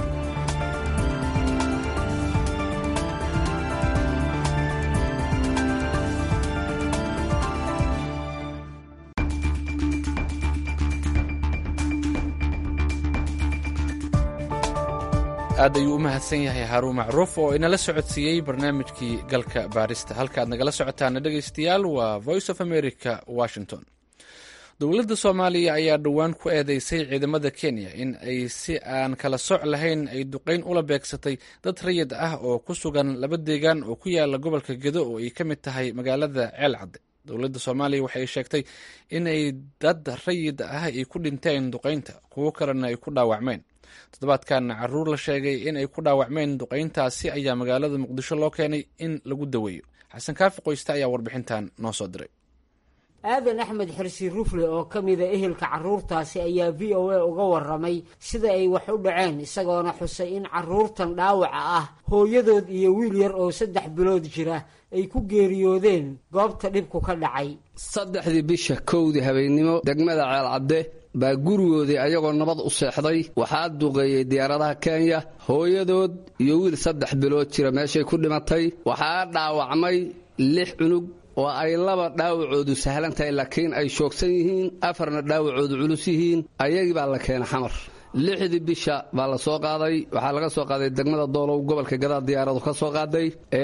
aad ayuu u mahadsan yahay haruun macruuf oo inala socodsiiyey barnaamijkii galka baarista halka aad nagala socotaana dhegaystayaal waa voice of america washington dowladda soomaaliya ayaa dhowaan ku eedeysay ciidamada kenya in ay si aan kala soc lahayn ay duqayn ula beegsatay dad rayid ah oo ku sugan laba deegaan oo ku yaala gobolka gedo oo ay ka mid tahay magaalada ceel cadde dowladda soomaaliya waxay sheegtay in ay dad rayid ah ay ku dhinteen duqaynta kuwo kalena ay ku dhaawacmeen toddobaadkan caruur la sheegay in ay ku dhaawacmeen duqayntaasi ayaa magaalada muqdisho loo keenay in lagu daweeyo xasan kaafi qoyste ayaa warbixintan noo soo diray aadan axmed xirsi rufle oo ka mida ehelka carruurtaasi ayaa v o a uga waramay sida ay wax u dhaceen isagoona xusay in carruurtan dhaawaca ah hooyadood iyo wiil yar oo saddex bilood jira ay ku geeriyoodeen goobta dhibku ka dhacay saddexdii bisha kowdii habeennimo degmada ceelcadde baa gurigoodii ayagoo nabad u seexday waxaa duqeeyey diyaaradaha kenya hooyadood iyo wiil saddex bilood jira meeshay ku dhimatay waxaa dhaawacmay lix cunug oo ay laba dhaawacoodu sahlan tahay laakiin ay shoogsan yihiin afarna dhaawacoodu culus yihiin ayagii baa la keenay xamar lixdii bisha baa la soo qaaday waxaa laga soo qaaday degmada doolow gobolka gadaa diyaaradu ka soo qaaday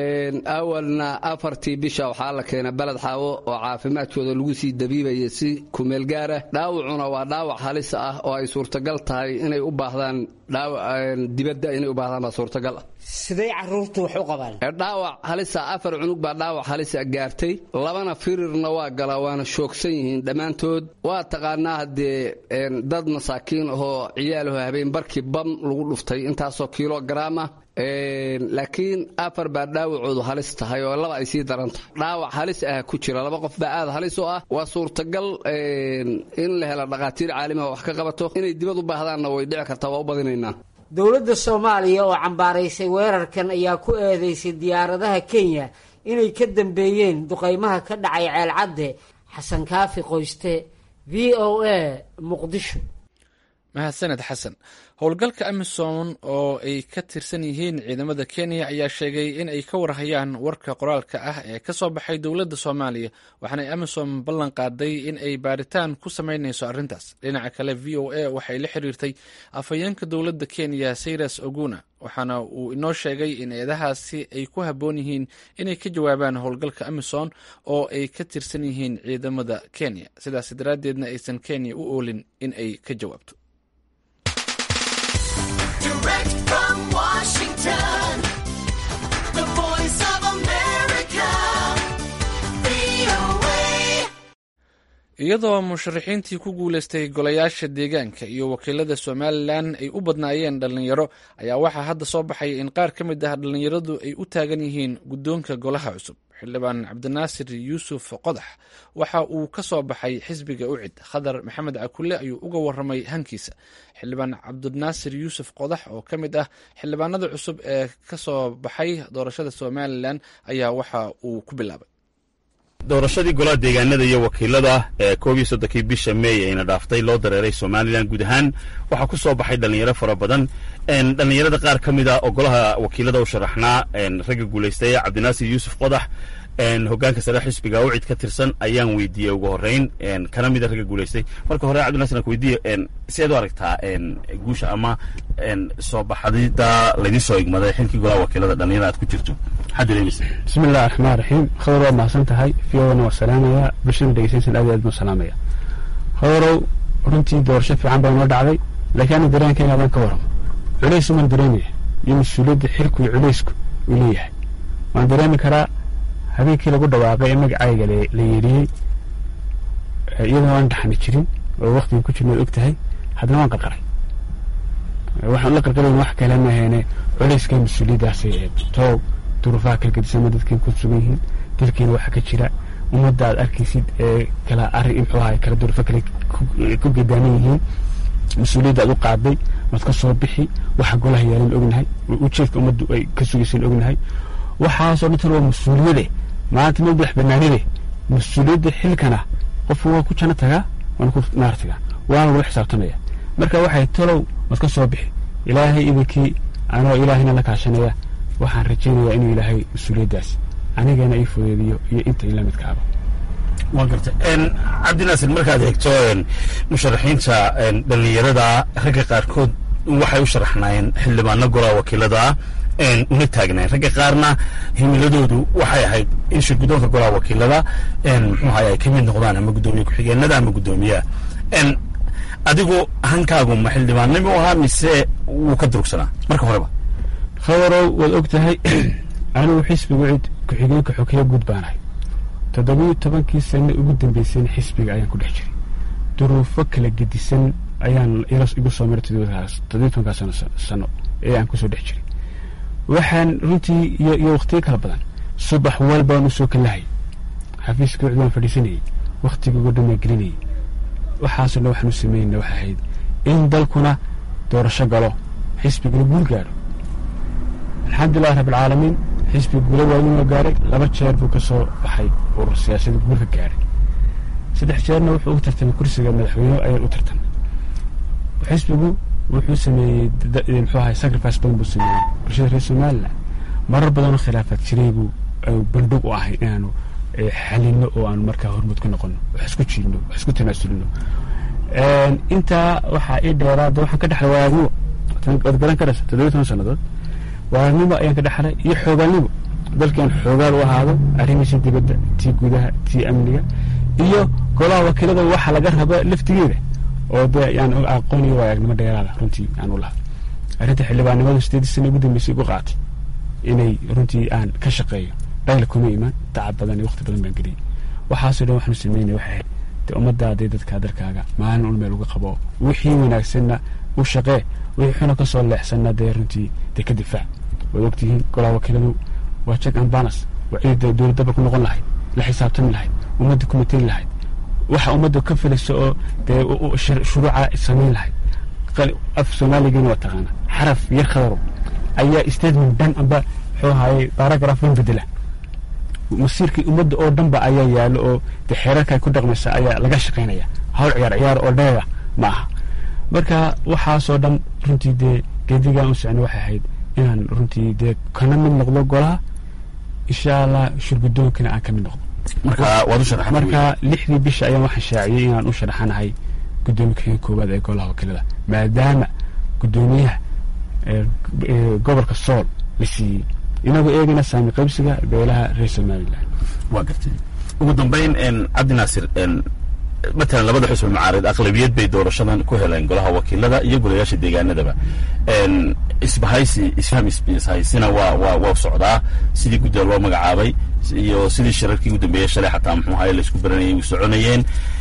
awalna afartii bisha waxaa la keenay beled xaawo oo caafimaadkooda lagu sii dabiibaya si kumeel gaara dhaawacuna waa dhaawac halis ah oo ay suurtagal tahay inay u baahdaan dibadda inay u baahdaan baa suurtagal ah siday caruurtu wax u qabaan dhaawac halisa afar cunug baa dhaawac halisa gaartay labana firirna waa galaa waana shoogsan yihiin dhammaantood waa taqaanaa haddee dad masaakiin ahoo ciyaalaho habeen barkii bam lagu dhuftay intaasoo kilograam ah laakiin afar baa dhaawacoodu halis tahay oo laba ay sii daran tahay dhaawac halis ah ku jira laba qof baa aad halis u ah waa suurtagal in la helo dhakhaatiir caalamiha wax ka qabato inay dibad u baahdaanna way dhici kartaa waa u badinaynaa dowladda soomaaliya oo cambaaraysay weerarkan ayaa ku eedeysay diyaaradaha kenya inay ka dambeeyeen duqaymaha ka dhacay ceelcadde xasan kaafi qoyste v o a muqdisho mahadsaned xasan howlgalka amisom oo ay ka tirsan yihiin ciidamada kenya ayaa sheegay in ay ka warhayaan warka qoraalka ah ee ka soo baxay dowladda soomaaliya waxaanay amisom ballan qaaday in ay baaritaan ku samaynayso arrintaas dhinaca kale v o a waxay la xiriirtay afhayeenka dowladda kenya sayras oguna waxaana uu inoo sheegay in eedahaasi ay ku habboon yihiin inay ka jawaabaan howlgalka amisom oo ay ka tirsan yihiin ciidamada kenya sidaas daraaddeedna aysan kenya u oolin in ay ka jawaabto Direct from Washington, the voice of America, VOA. iyadoo musharaxiintii ku guuleystay golayaasha deegaanka iyo wakiilada somalilan ay u badnaayeen dhallinyaro ayaa waxaa hadda soo baxay in qaar ka mid ah dhallinyaradu ay u taagan yihiin guddoonka golaha cusub xildhibaan cabdinaasir yuusuf qodax waxa uu ka soo baxay xisbiga ucid khadar maxamed cakulle ayuu uga waramay hankiisa xildhibaan cabdinaasir yuusuf qodax oo ka mid ah xildhibaanada cusub ee ka soo baxay doorashada somalilan ayaa waxa uu ku bilaabay doorashadii golaha deegaanada iyo wakiilada ee koob iyo soddonkii bisha meey ayna dhaaftay loo dareeray somalilan guud ahaan waxaa ku soo baxay dhallinyaro fara badan dhallinyarada qaar ka mid ah oo golaha wakiilada u sharaxnaa ragga guulaystay cabdinaasir yuusuf qodax hogaanka sare xisbiga ucid ka tirsan ayaan weydiiyey ugu horeyn kana mida ragga guulaystay marka hore cabdinaasir aan ku weydiiye sideed u aragtaa guusha ama soo baxdida laydin soo igmaday xilkii golaha wakiilada dhallinyarada aad ku jirto maxaad dareemaysa bismi illahi raxmaan raxiim khadar waa mahadsan tahay fiyowana waa salaamaya bulshada dhegeysanaysan aad iyo aad buu salaamaya khadarow runtii doorasho fiican baa noo dhacday laakiin ana dareenkayga adaan ka waramo culays umaan dareemaya iyo mas-uuliyadda xilku iyo culaysku uu leeyahay waan dareemi karaa habeenkii lagu dhawaaqay ee magacayga la yeeriyey iyadoo aan dhaxmi jirin oo waktiga ku jirna og tahay haddana waan qarqaray waxaan la qarqarayn wax kale maaheene culayska mas-uuliyaddaasay ahayd toow duruufaha kala gedisama dadkay ku sugan yihiin dalkiina waxa ka jira ummadda aad arkaysid ee kala arrin muxuu ahay kala duruufo kale ku gedaaman yihiin mas-uuliyadda aad u qaaday waad ka soo bixi waxa golaha yaalan ognahay ujeedka ummaddu ay ka sugaysan ognahay waxaasoo dhantan waa mas-uuliyade maanta ma madax banaanide mas-uuliyadda xilkana qofku waa ku janno tagaa waana ku naar tagaa waana lagu xisaabtamaya marka waxay talow mad ka soo bixi ilaahay idinkii anoo ilaahayna la kaashanaya waxaan rajaynayaa inuu ilaahay mas-uuliyaddaas anigana ii fudeediyo iyo inta ila midkaaba waa garta cabdinaasir markaad eegto musharaxiinta dhallinyarada ragga qaarkood waxay u sharaxnaayeen xildhibaano golaha wakiilada una taagnayn ragga qaarna himiladoodu waxay ahayd in shirgudoonka golaha wakiilada muxuu ahay ay ka mid noqdaan ama guddoomiye ku-xigeenada ama guddoomiyaha adigu hankaagu ma xildhibaannimo ahaa mise wuu ka durugsanaa marka horeba khabarow waad og tahay anigu xisbiga cid ku-xigeenka xokeya guud baanahay toddobiyo tobankii sano ugu dambeysayna xisbiga ayaan ku dhex jiray duruufo kala gedisan ayaan igu soo maray toddobiyo tobankaa sano sano ee aan kusoo dhex jiray waxaan runtii iyo iyo wakhtiyo kala badan subax walbaan usoo kalahay xafiiska cid waan fadhiisanayay wakhtiga ugu dhamaan gelinayay waxaasoo dhan waxaan u sameynayna waxay ahayd in dalkuna doorasho galo xisbigana guul gaadho alxamdulilahi rabbilcaalamiin xisbiga guula waaweyn oo gaaray laba jeer buu ka soo baxay urur siyaasada guul ka gaadhay saddex jeerna wuxuu u tartamay kursiga madaxweyne ayaan u tartamay xisbigu wuxuu sameeyey muxuu ahay sacrifice badan buu sameeyey bulshada reer somalilan marar badanoo khilaafaad jiray buu bandhig u ahay inaanu xalino oo aanu markaa hormud ku noqono wax isku jiidno wax isku tanaasulino intaa waxaa ii dheeraa de waxaan ka dhexlay waagnimo waad garan karaysa toddobiyo toban sannadood waagnimo ayaan ka dhexlay iyo xoogaalnimo dalkan xoogaal u ahaado arrimihiisa dibadda tii gudaha tii amniga iyo golaha wakiilada waxa laga raba laftigeeda oo de yaan aqoon iyo waayagnimo dheeraada runtii aan u lahaa arrinta xildhibaannimadu sideedii sana ugu dambeysay igu qaatay inay runtii aan ka shaqeeyo dhayla kuma imaan tacab badan iyo waqti badan baan geliyay waxaasoo dhan waxaanu sameynaya waxay ahayd de ummaddaadee dadkaa dalkaaga maalin un meel uga qabo wixii wanaagsanna u shaqee wixii xuna ka soo leexsanna dee runtii dee ka difaac waad ogtihiin golaha wakiiladu waa check and balance waa ciida dowladdaba ku noqon lahayd la xisaabtami lahayd ummadda ku mateli lahayd waxa ummadda ka filaysa oo dee shuruuca samayn lahayd af soomaaligeena waa taqaana xaraf yar khadaro ayaa statement dhan amba muxuu ahaayey baragraph dhan bedela masiirkii ummadda oo dhanba ayaa yaalo oo dee xeerarka ay ku dhaqmaysa ayaa laga shaqaynaya hawl ciyaar ciyaar oo dheera ma aha marka waxaasoo dhan runtii dee geedigaan u socno waxay ahayd inaan runtii dee kana mid noqdo golaha insha allah shurgudoonkana aan ka mid noqdo marka lixdii bisha ayaan waxaan shaaciyey inaan u sharaxanahay guddoomiye kaxigeen koowaad ee golaha wakiilada maadaama guddoomiyaha gobolka sool la siiyey inagoo eegayna saami qaybsiga beelaha reer somalilan waa gartay ugu dambayn cabdi naasir matalan labada xusbi macaarid aqlabiyad bay doorashadan ku heleen golaha wakiilada iyo golayaasha deegaanadaba isbahaysi isfaham ishaysina waa waa waa socdaa sidii guddiga loo magacaabay iyo sidii shirarkii ugu dambeeyey shalay xataa muxuu ahaye laisku baranayay u soconayeen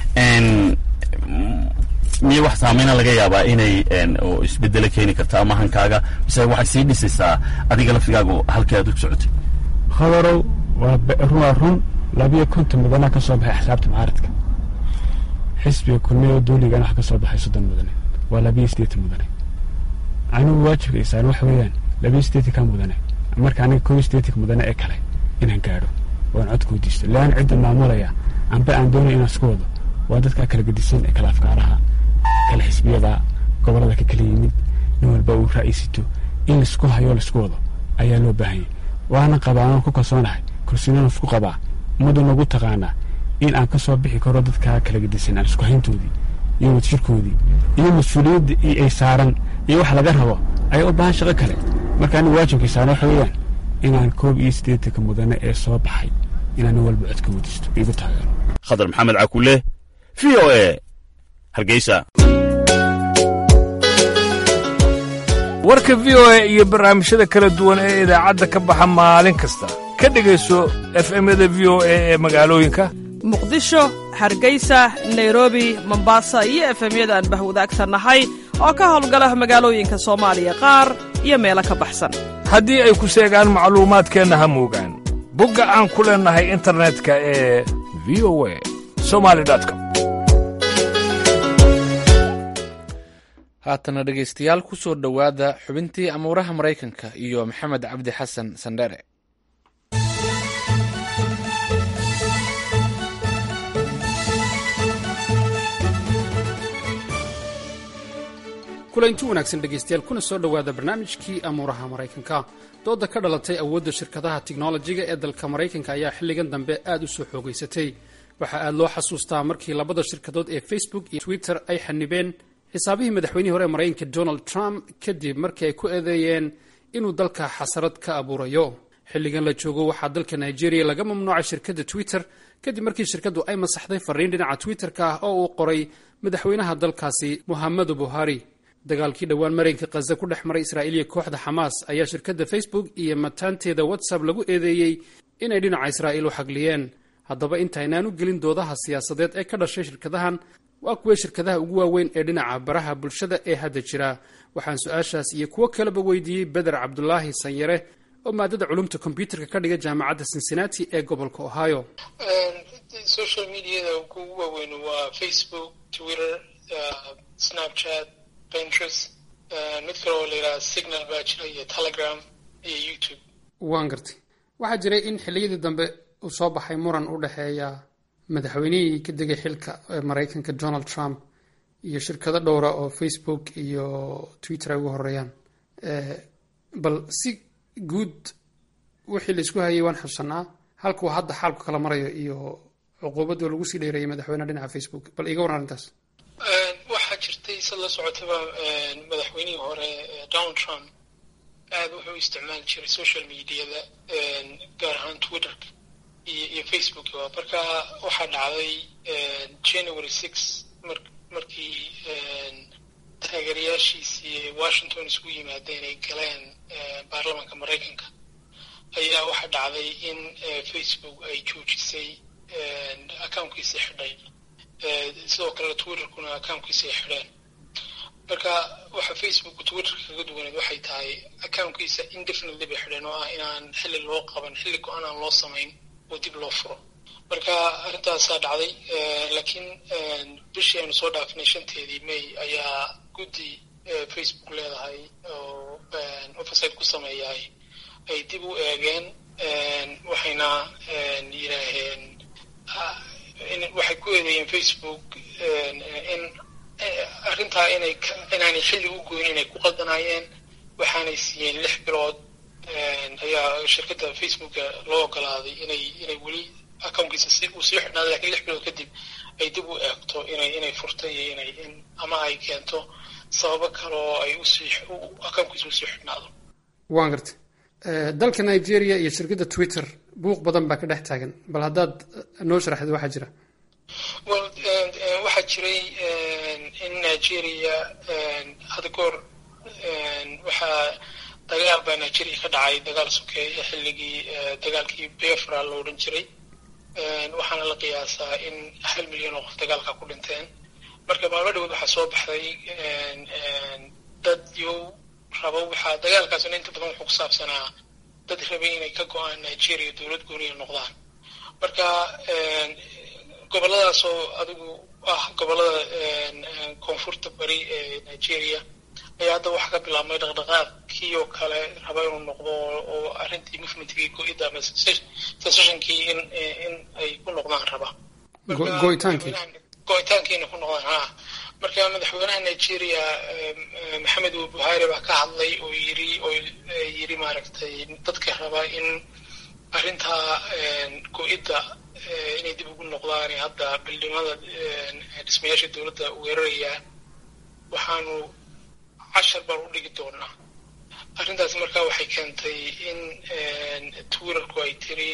miya wax saameyna laga yaabaa inay oo isbedelo keeni karta ama hankaaga mise waxay sii dhisaysaa adiga laftigaagu halkii aad u socotay khadarow waa waa run labiyo konton mudanaa ka soo baxay axsaabta mucaaradka xisbiga kulmiya oo duuligana waxa ka soo baxay soddon mudane waa labiyo sideetan mudane anigu waajibka isaan waxa weeyaan labiyo sideetanka mudane marka aniga koob iyo sideetanka mudane ee kale inaan gaadho waan codka weydiisto lean cidda maamulaya amba aan doonay inaan isku wado waa dadka kala gedisan ee kala afkaaraha kala xisbiyada gobolada ka kala yimid nin walba uu ra'aysito in laisku hayo laisku wado ayaa loo baahanyay waana qabaa aan ku kalsoonahay kalsoonaan isku qabaa ummadda nagu taqaanaa in aan ka soo bixi karo dadkaa kala gedisan aan isku hayntoodii iyo wadshirkoodii iyo mas-uuliyadda ay saaran iyo wax laga rabo ayaa u baahan shaqo kale marka anigu waajibkay saaran waxa weeyaan inaan koob iyo siddeetanka mudane ee soo baxay inaan nin walba codka wadisto igu taageero khadar maxamed cakule v o e hargeysa warka v o e iyo barnaamijyada kala duwan ee idaacadda ka baxa maalin kasta ka dhegayso efemyada v o e ee magaalooyinka muqdisho hargeysa nairobi mombasa iyo efemyada aan bahwadaagta nahay oo ka howlgala magaalooyinka soomaaliya qaar iyo meelo ka baxsan haddii ay ku seegaan macluumaadkeenna ha moogaan bogga aan ku leennahay internetka ee v o e somali com haatana dhegaystayaal ku soo dhowaada xubintii amuuraha maraykanka iyo maxamed cabdi xasan sandhere kulanti wanaagsan dhegaystayaal kuna soo dhowaada barnaamijkii amuuraha maraykanka dooda ka dhalatay awoodda shirkadaha tiknolojiga ee dalka maraykanka ayaa xilligan dambe aad u soo xoogaysatay waxaa aad loo xasuustaa markii labada shirkadood ee facebook iyo twitter ay xanibeen xisaabihii madaxweynihii hore ee maraykanka donald trump kadib markii ay ku eedeeyeen inuu dalka xasarad ka abuurayo xilligan la joogo waxaa dalka nigeria laga mamnuucay shirkadda twitter kadib markii shirkaddu ay masaxday fariin dhinaca twitter-ka ah oo uu qoray madaxweynaha dalkaasi muhammadu buhari dagaalkii dhowaan maraykanka khaza ku dhex maray israa'iil iyo kooxda xamaas ayaa shirkadda facebook iyo mataanteeda whatsapp lagu eedeeyey inay dhinaca israa'iil u xagliyeen haddaba intaynaan u gelin doodaha siyaasadeed ee ka dhashay shirkadahan waa kuwee shirkadaha ugu waaweyn ee dhinaca baraha bulshada ee hadda jira waxaan su-aashaas iyo kuwo kaleba weydiiyey beder cabdulaahi sanyare oo maadada culumta kombyuutarka ka dhiga jaamacadda cincinnati ee gobolka ohio social mediada ugu waaweyn waa facebook twitter snapchat pinterest mid kale oo la yidhaha signal baa jira iyo telegram iyo youtube waan gartay waxaa jiray in xilliyadii dambe uu soo baxay muran u dhexeeya madaxweynihii ka degay xilka ee maraykanka donald trump iyo shirkado dhowra oo facebook iyo twitter ay ugu horeeyaan bal si guud wixii laisku hayay waan xusanaa halkuu hadda xaalku kala marayo iyo cuquubadoo lagu sii dheereeyay madaxweyneha dhinaca facebook bal iga waran arrintaas waxaa jirtay sad la socotaba madaxweynihii hore donald trump aad wuxuu isticmaali jiray social mediada gaar ahaan twitterka iyo iyo facebook marka waxaa dhacday january six mar markii taageerayaashiisii washington isugu yimaadeen ay galeen baarlamanka maraykanka ayaa waxaa dhacday in facebook ay joojisay accounkiisii xidhay sidoo kale twitterkuna accounkiisii ay xidheen marka waxa facebook twitterka kaga duwaneed waxay tahay accounkiisa indefinitely bay xidheen oo ah inaan xilli loo qaban xilli go-aan aan loo samayn oo dib loo furo marka arrintaasaa dhacday laakiin bishii aynu soo dhaafinay shanteedii may ayaa guddi facebook leedahay oo oversite ku sameeyahay ay dib u eegeen waxayna yidhaaheen waxay ku eedeeyeen facebook in arrintaa inay inaanay xilli u goyn inay ku qaldanaayeen waxaanay siiyeen lix bilood ayaa shirkadda facebooka loo ogolaaday inay inay weli accounkiisa si uu sii xidhnaado lakin lix bilood kadib ay dib u eegto inay inay furto iyo inay in ama ay keento sababo kale oo ay usii accounkiisa usii xidhnaado waan gartay dalka nigeria iyo shirkadda twitter buuq badan baa ka dhex taagan bal haddaad noo sharaxdid waxaa jira well waxaa jiray in nigeria hadda goor waxaa dagaal baa nigeria ka dhacay dagaal sokeeye xilligii dagaalkii befra la odhan jiray waxaana la qiyaasaa in hal milyan oo qof dagaalka ku dhinteen marka maalmo dhawood waxaa soo baxday dad yo rabo waxaa dagaalkaasna inta badan wuxuu ku saabsanaa dad rabay inay ka go-aan nigeria dowlad gooniya noqdaan marka goboladaasoo adigu ah gobolada koonfurta bari ee nigeria ayaa hadda waxaa ka bilaabmay dhaqdhaqaaqkii oo kale raba inuu noqdo oo arrintii movementkii go-idda ama secessionkii in in ay ku noqdaan raba go-itaankii go-itaankii inay ku noqdaan ha marka madaxweynaha nigeria maxamed buhari baa ka hadlay oo yiri oo yiri maaragtay dadka raba in arrintaa go-idda inay dib ugu noqdaan hadda bildhimada dhismayaasha dowladda weerarayaan waxaanu cashar baan u dhigi doonaa arrintaas marka waxay keentay in twitterku ay tiri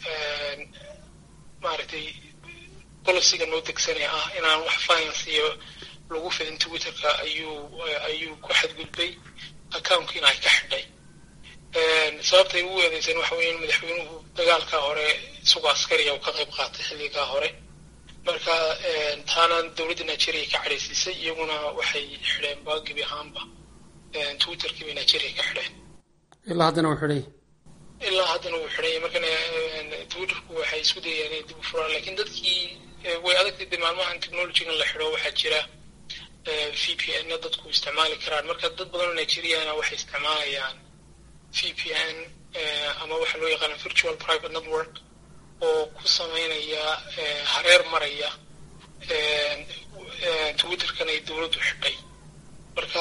maaragtay boliciga noo degsanee ah inaan wax finance iyo lagu fidin twitterka ayuu ayuu ku xadgudbay accounkiina ay ka xidhay sababtay ugu eedeyseen waxa weeye in madaxweynuhu dagaalkaa hore isagoo askariya uu ka qayb qaatay xilligaa hore marka taana dowladda nigeria ka cadhaysiisay iyaguna waxay xidheen ba gebi ahaanba twitterkii bay nigeria ka xidheen ilaa haddana wuu xidhay ilaa haddana wuu xidhay markana twitterku waxay isku dayeen inay dib u furaan lakin dadkii way adagtay de maalmahan technologygan la xidho waxaa jira v p n dadku isticmaali karaan marka dad badan oo nigeriana waxay isticmaalayaan v p n ama waxa loo yaqaana virtual private network oo ku sameynaya hareer maraya twitterkan ay dowladdu xidhay marka marka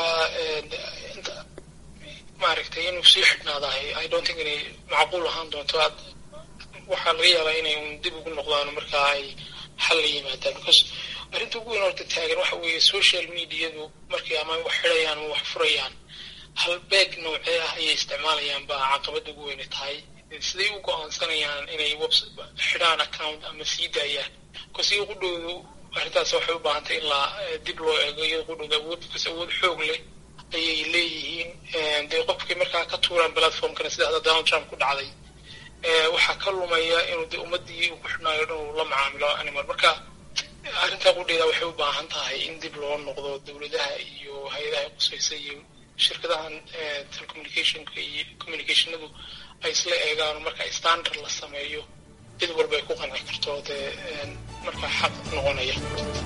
maaragtay inuu sii xidhnaadahay i don't think inay macquul ahaan doonto aad waxaa laga yaabaa inay un dib ugu noqdaan markaa ay xal la yimaadaan because arrinta ugu weyn horta taagan waxa weeye social mediadu markay ama wax xidhayaan ama wax furayaan halbeeg noocee ah ayay isticmaalayaan baa caqabada ugu weyne tahay siday u go-aansanayaan inay webs xidhaan account ama sii daayaan because iyago qudhoodu arrintaas waxay u baahantay in la dib loo eego iyado qudhooda awood because awood xoog leh ayay leeyihiin dee qofkii markaa ka tuuraan platformkana sida hadda donald trump ku dhacday waxaa ka lumaya inuu de ummadii uu ku xidhnaayo dhan uu la macaamilo animal marka arrintaa qudheeda waxay u baahan tahay in dib loo noqdo dowladaha iyo hay-adaha qusaysa iyo shirkadahan telecommunicationka iyo communicationadu ay isla eegaan marka standard la sameeyo cid walba ay ku qanci karto dee markaa xaq noqonaya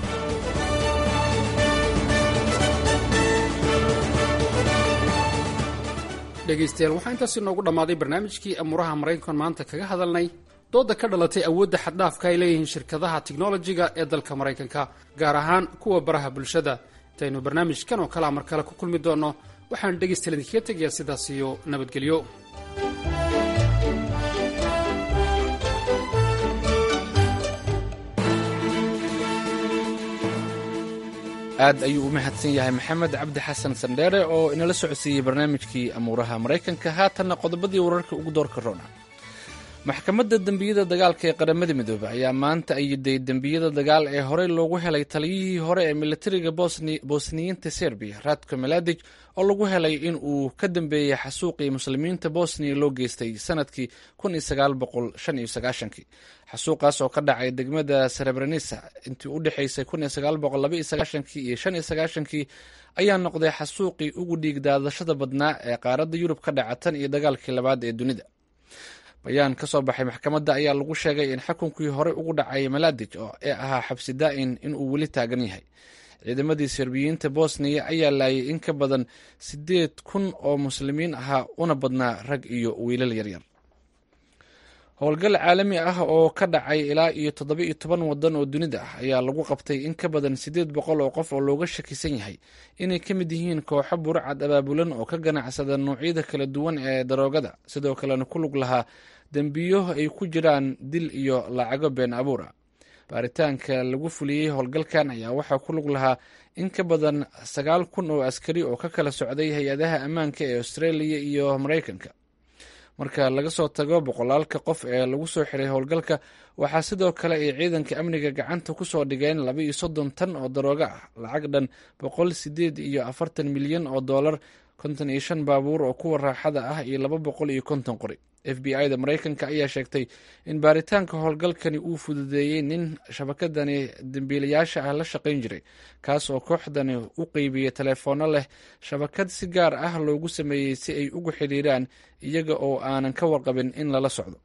dhegaystayaal waxaa intaasi noogu dhammaaday barnaamijkii amuuraha maraykan maanta kaga hadalnay dooda ka dhalatay awoodda xaddhaafka ay leeyihiin shirkadaha tiknolojiga ee dalka maraykanka gaar ahaan kuwa baraha bulshada intaynu barnaamijkan oo kalea mar kale ku kulmi doonno waxaan dhegaystayaal idinkaga tegayaa sidaas iyo nabadgelyo aad ayuu u mahadsan yahay maxamed cabdi xasan sandheere oo inala socodsiiyey barnaamijkii amuuraha maraykanka haatanna qodobadii wararka ugu doorka roona maxkamadda dembiyada dagaalka ee qaramada midoobey ayaa maanta ayiday dembiyada dagaal ee horey loogu helay taliyihii hore ee militariga bosniyiinta serbiya radko meladic oo lagu helay in uu ka dambeeyey xasuuqii muslimiinta bosniya loo geystay sanadkii xasuuqaas oo ka dhacay degmada serebrenisa intii u dhexaysay iyo kii ayaa noqday xasuuqii ugu dhiig daadashada badnaa ee qaaradda yurub ka dhaca tan iyo dagaalkii labaad ee dunida bayaan ka soo baxay maxkamadda ayaa lagu sheegay in xukunkii horey ugu dhacay maladij oo ee ahaa xabsi daa'in inuu weli taagan yahay ciidamadii serbiyiinta bosniya ayaa laayay in ka badan siddeed kun oo muslimiin ahaa una badnaa rag iyo wiilal yaryar howlgal caalami ah oo ka dhacay ilaa iyo toddoba iyo toban wadan oo dunida ah ayaa lagu qabtay in ka badan siddeed boqol oo qof oo looga shakisan yahay inay ka mid yihiin kooxo burcad abaabulan oo ka ganacsada noocyada kala duwan ee daroogada sidoo kalena ku lug lahaa dembiyo ay ku jiraan dil iyo lacago been abuura baaritaanka lagu fuliyey howlgalkan ayaa waxaa ku lug lahaa in ka badan sagaal kun oo askari oo ka kala socday hay-adaha ammaanka ee australia iyo maraykanka marka laga soo tago boqolaalka qof ee lagu soo xiray howlgalka waxaa sidoo kale ay ciidanka amniga gacanta ku soo dhigeen laba iyo soddon tan oo daroogo ah lacag dhan boqol sideed iyo afartan milyan oo dollar konton iyo shan baabuur oo kuwa raaxada ah iyo laba boqol iyo konton qori f b i da maraykanka ayaa sheegtay in baaritaanka howlgalkani uu fududeeyey nin shabakadani dembiilayaasha ah la shaqayn jiray kaas oo kooxdani u qeybiyey teleefoono leh shabakad si gaar ah loogu sameeyey si ay ugu xidhiiraan iyaga oo aanan ka warqabin in lala socdo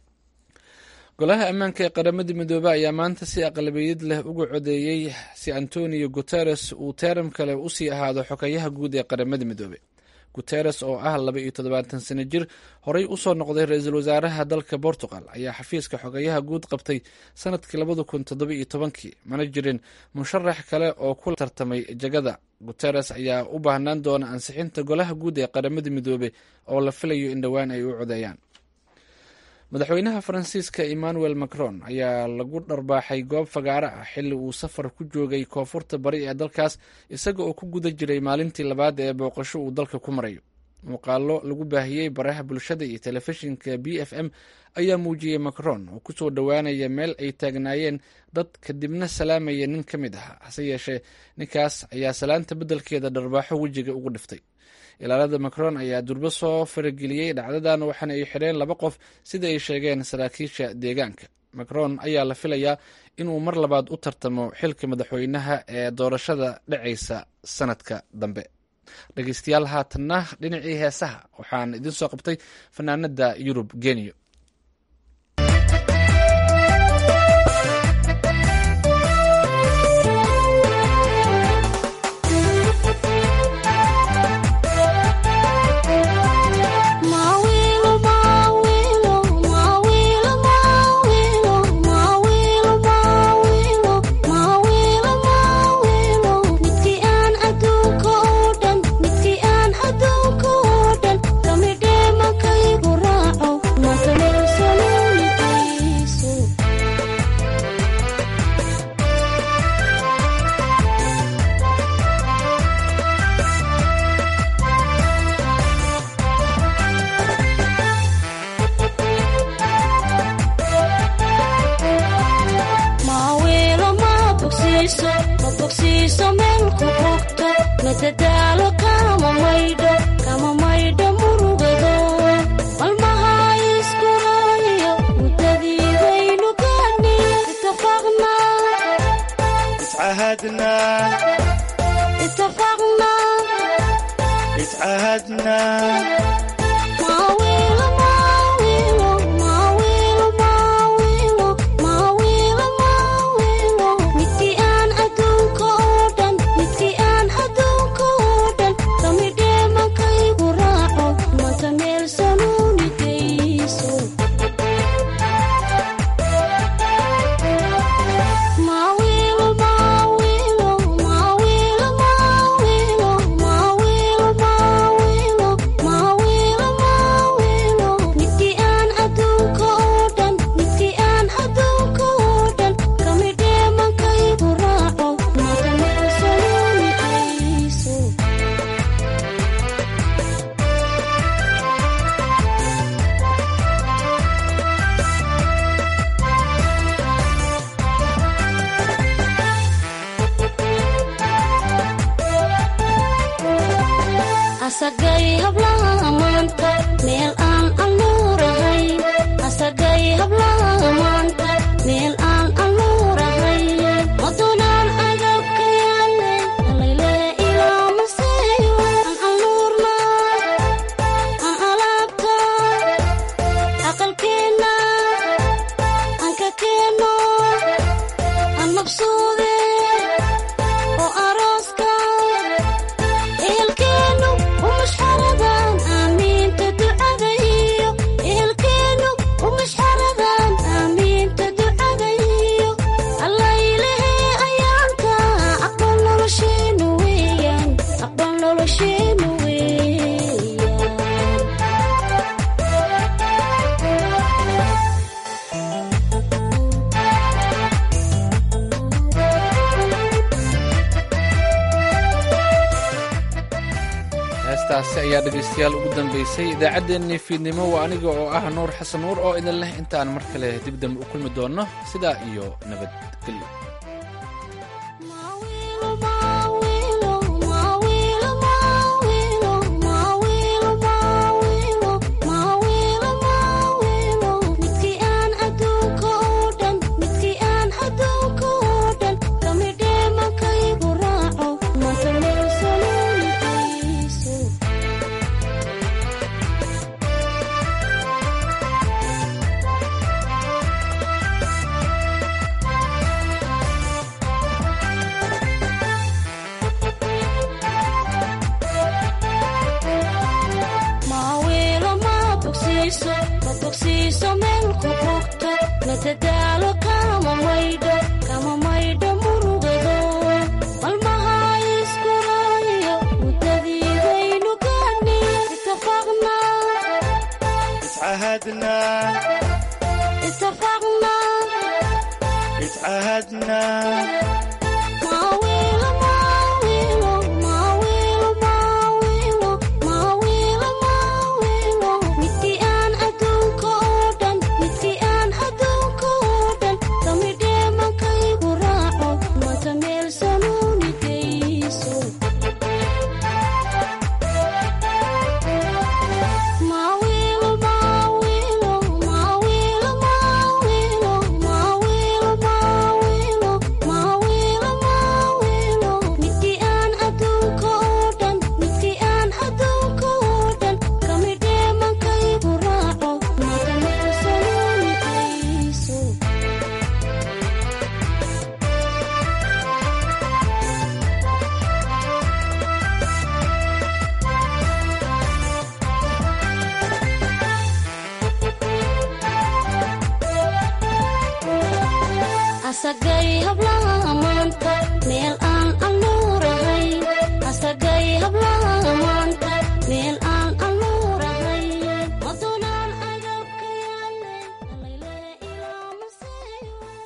golaha ammaanka ee qaramada midoobey ayaa maanta si aqlabiyad leh uga codeeyey si antonio guteres uu teeram kale usii ahaado xokayaha guud ee qaramada midoobey guteres oo ah laba iyo toddobaatan sano jir horey usoo noqday ra-iisul wasaaraha dalka portugal ayaa xafiiska xogayaha guud qabtay sanadkii labada kun toddoba iyo tobankii mana jirin musharax kale oo ku tartamay jagada guteres ayaa u baahnaan doona ansixinta golaha guud ee qaramada midoobey oo la filayo in dhowaan ay u codeeyaan madaxweynaha faransiiska emmanuel macron ayaa lagu dharbaaxay goob fagaaro ah xilli uu safar ku joogay koonfurta bari ee dalkaas isaga oo ku guda jiray maalintii labaad ee booqasho uu dalka ku marayo muuqaalo lagu baahiyey baraha bulshada iyo telefishinka b f m ayaa muujiyey macron oo kusoo dhowaanaya meel ay taagnaayeen dad kadibna salaamaya nin ka mid ah hase yeeshee ninkaas ayaa salaanta beddelkeeda dharbaaxo wejiga ugu dhiftay ilaalada macron ayaa durbo soo farageliyey dhacdadan waxaana ay xidheen laba qof sida ay sheegeen saraakiisha deegaanka macron ayaa la filayaa inuu mar labaad u tartamo xilka madaxweynaha ee doorashada dhacaysa sanadka dambe dhegeystayaal haatanna dhinacii heesaha waxaan idin soo qabtay fanaanada yurub geniyo midkii aan adduunka oo dhan bogsiiso ma bogsiiso meel ku bogto madadaalo kama maydho kama maydho murugado malmaha iskuraayo muddadiidaynu gaani itafaqna اتعهدنا itafaqna اتعهدنا maawiilo maawiilo maawiilo maawiilo maawiilo maawiilo midkii aan adduunka oo dhan midkii aan adduunka oo dhan kamidhee mankaygu raaco manta meel sanuuni geyso maawiilo maawiilo maawiilo maawiilo maawiilo maawiilo maawiilo maawiilo midkii aan adduunka oo dhan midkii aan adduunka oo dhan kamidhee mankaygu raaco manta meel sanuuni geyso asagay hablaha maanta meel aan anuurahay asagay hablaha maanta meel aan anuurahay madunaan agabka yaale alayle ilaa maseeyo aan anuurna aan alaabta aqalkeenna aan ka keenno aan mabsuude oo arooska ehelkeenu umashxaradan aamiinta ducada iyo ehelkeenu umashxaradan aamiinta ducada iyo allaylehe ayaanka aqbal nolosheenu weeyaan aqbal nolosheenu weeyaan heestaasi ayaa dhegaystayaal ugu dambaysay idaacaddeenii fiidnimo waa aniga oo ah nuur xasan nuur oo idin leh intaan mar kale dib dambe u kulmi doonno sidaa iyo nabadgelyo midkii aan adduunka oo dhan midkii aan adduunka oo dhan kamidhee mankaygu raaco manta meel sanuuni geyso maawiilo ma bogsiiso ma bogsiiso meel ku bogto madadaalo kama maydho kama maydho murugado malmaha iskuraayo muddadiidaynu gaani itafaqna اتعهدنا itafaqna اتعهدنا maawiilo maawiilo maawiilo maawiilo maawiilo maawiilo midkii aan adduunka oo dhan midkii aan adduunka oo dhan kamidhee mankaygu raaco manta meel sanuuni geyso maawiilo maawiilo maawiilo maawiilo maawiilo maawiilo maawiilo maawiilo midkii aan adduunka oo dhan midkii aan adduunka oo dhan kamidhee mankaygu raaco manta meel sanuuni geyso asagay hablaha maanta meel